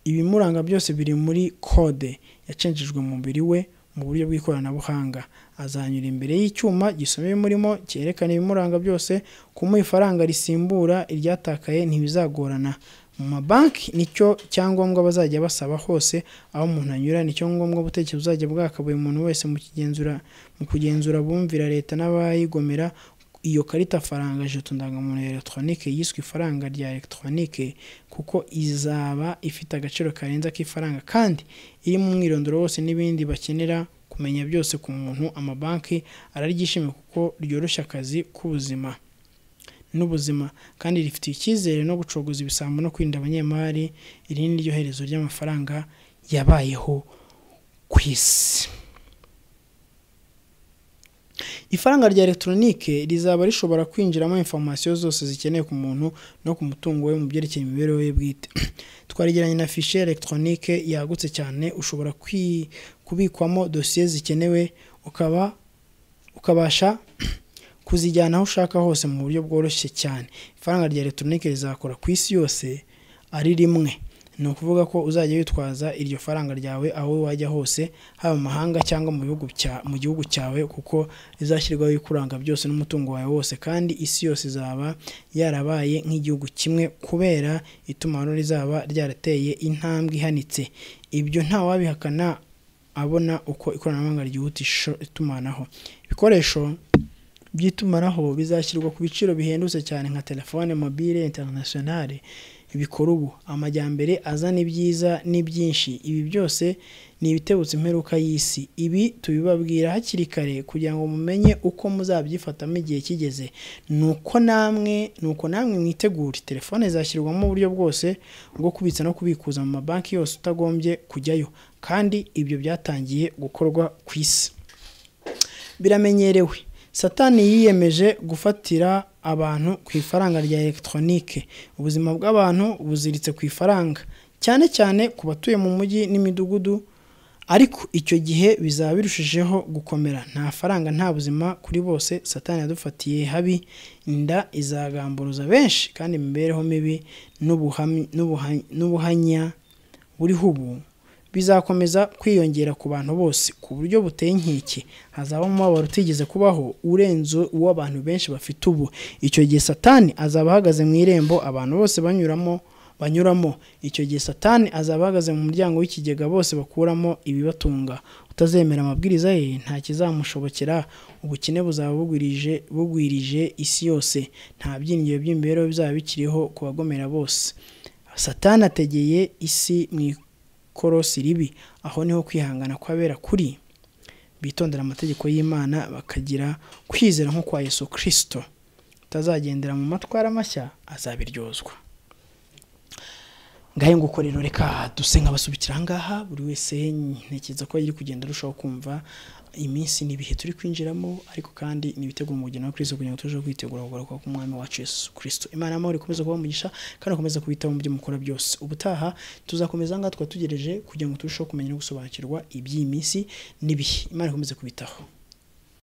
ibimuranga byose biri muri kode yacenjejwe mu mubiri we mu buryo bw'ikoranabuhanga azanyura imbere y'icyuma gisoma ibimurimo cyerekana ibimuranga byose kumuha ifaranga risimbura iryatakaye ntibizagorana mu mabanki nicyo cyangombwa bazajya basaba hose aho umuntu anyura nicyo ngombwa gutekereza uzajya bwakabuye umuntu wese mu kigenzura mu kugenzura bumvira leta n'abayigomera iyo karita faranga jeto ndangamuntu ya elegitoronike yiswe ifaranga rya elegitoronike kuko izaba ifite agaciro karenze k'ifaranga kandi iri mu mwirondoro wose n'ibindi bakenera kumenya byose ku muntu amabanki araryishimiye kuko ryoroshya akazi k'ubuzima n'ubuzima kandi rifitiye icyizere no gucogoza ibisambo no kwirinda abanyemari iri ni ryo herezo ry'amafaranga yabayeho ku isi ifaranga rya elegitoronike rizaba rishobora kwinjiramo informasiyo zose zikenewe ku muntu no ku mutungo we mu byerekeye imibereho ye bwite twarigeranye na fishe elegitoronike yagutse cyane ushobora kubikwamo dosiye zikenewe ukaba ukabasha kuzijyana aho ushaka hose mu buryo bworoshye cyane ifaranga rya elegitoronike rizakora ku isi yose ari rimwe ni ukuvuga ko uzajya witwaza iryo faranga ryawe aho wajya hose haba mu mahanga cyangwa mu gihugu cyawe kuko rizashyirwaho ibikuranga byose n'umutungo wawe wose kandi isi yose izaba yarabaye nk'igihugu kimwe kubera itumanaho rizaba ryarateye intambwe ihanitse ibyo ntawabihakana abona uko ikoranabuhanga ryihutisha itumanaho ibikoresho by'itumanaho bizashyirwa ku biciro bihendutse cyane nka telefone mobile interinasiyonari bikora ubu amajyambere azana ibyiza n'ibyinshi ibi byose ni ibitebutse imperuka y'isi ibi tubibabwira hakiri kare kugira ngo mumenye uko muzabyifatamo igihe kigeze nuko namwe nuko namwe mwitegure telefone zashyirwamo uburyo bwose bwo kubitsa no kubikuza mu mabanki yose utagombye kujyayo kandi ibyo byatangiye gukorwa ku isi biramenyerewe satani yiyemeje gufatira abantu ku ifaranga rya elegitoronike ubuzima bw'abantu buziritse ku ifaranga cyane cyane ku batuye mu mujyi n'imidugudu ariko icyo gihe bizaba birushijeho gukomera nta faranga nta buzima kuri bose satani yadufatiye habi inda izagamburuza benshi kandi imibereho mibi n'ubuhanya buriho ubu bizakomeza kwiyongera ku bantu bose ku buryo buteye inkeke hazaba umubabaro utigeze kubaho urenze uwo abantu benshi bafite ubu icyo gihe satani azaba ahagaze mu irembo abantu bose banyuramo banyuramo icyo gihe satani azaba ahagaze mu muryango w'ikigega bose bakuramo ibibatunga utazemera amabwiriza ye nta kizamushobokera ubukene buzaba bugwirije bugwirije isi yose nta byiringiro by'imibereho bizaba bikiriho ku bagomera bose satani ategeye isi mu ikorosi ribi aho niho kwihangana kw'abera kuri bitondera amategeko y'imana bakagira kwizera nko kwa yesu kirisito utazagendera mu matwara mashya azabiryozwa ngahe nguko rero reka duse nk'abasubikira ahangaha buri wese ntekereza ko yari kugenda arushaho kumva iminsi n'ibihe turi kwinjiramo ariko kandi n'ibitego mu mugeni wa kirisito kugira ngo turusheho kwitegura kugaruka k'umwami wacu yesu kirisito imana y'amahoro ikomeza kuba umugisha kandi ukomeza kubitaho mu byo mukora byose ubutaha tuzakomeza ahangaha twategereje kugira ngo turusheho kumenya no gusobanukirwa iby'iyi minsi n'ibihe imana ikomeze kubitaho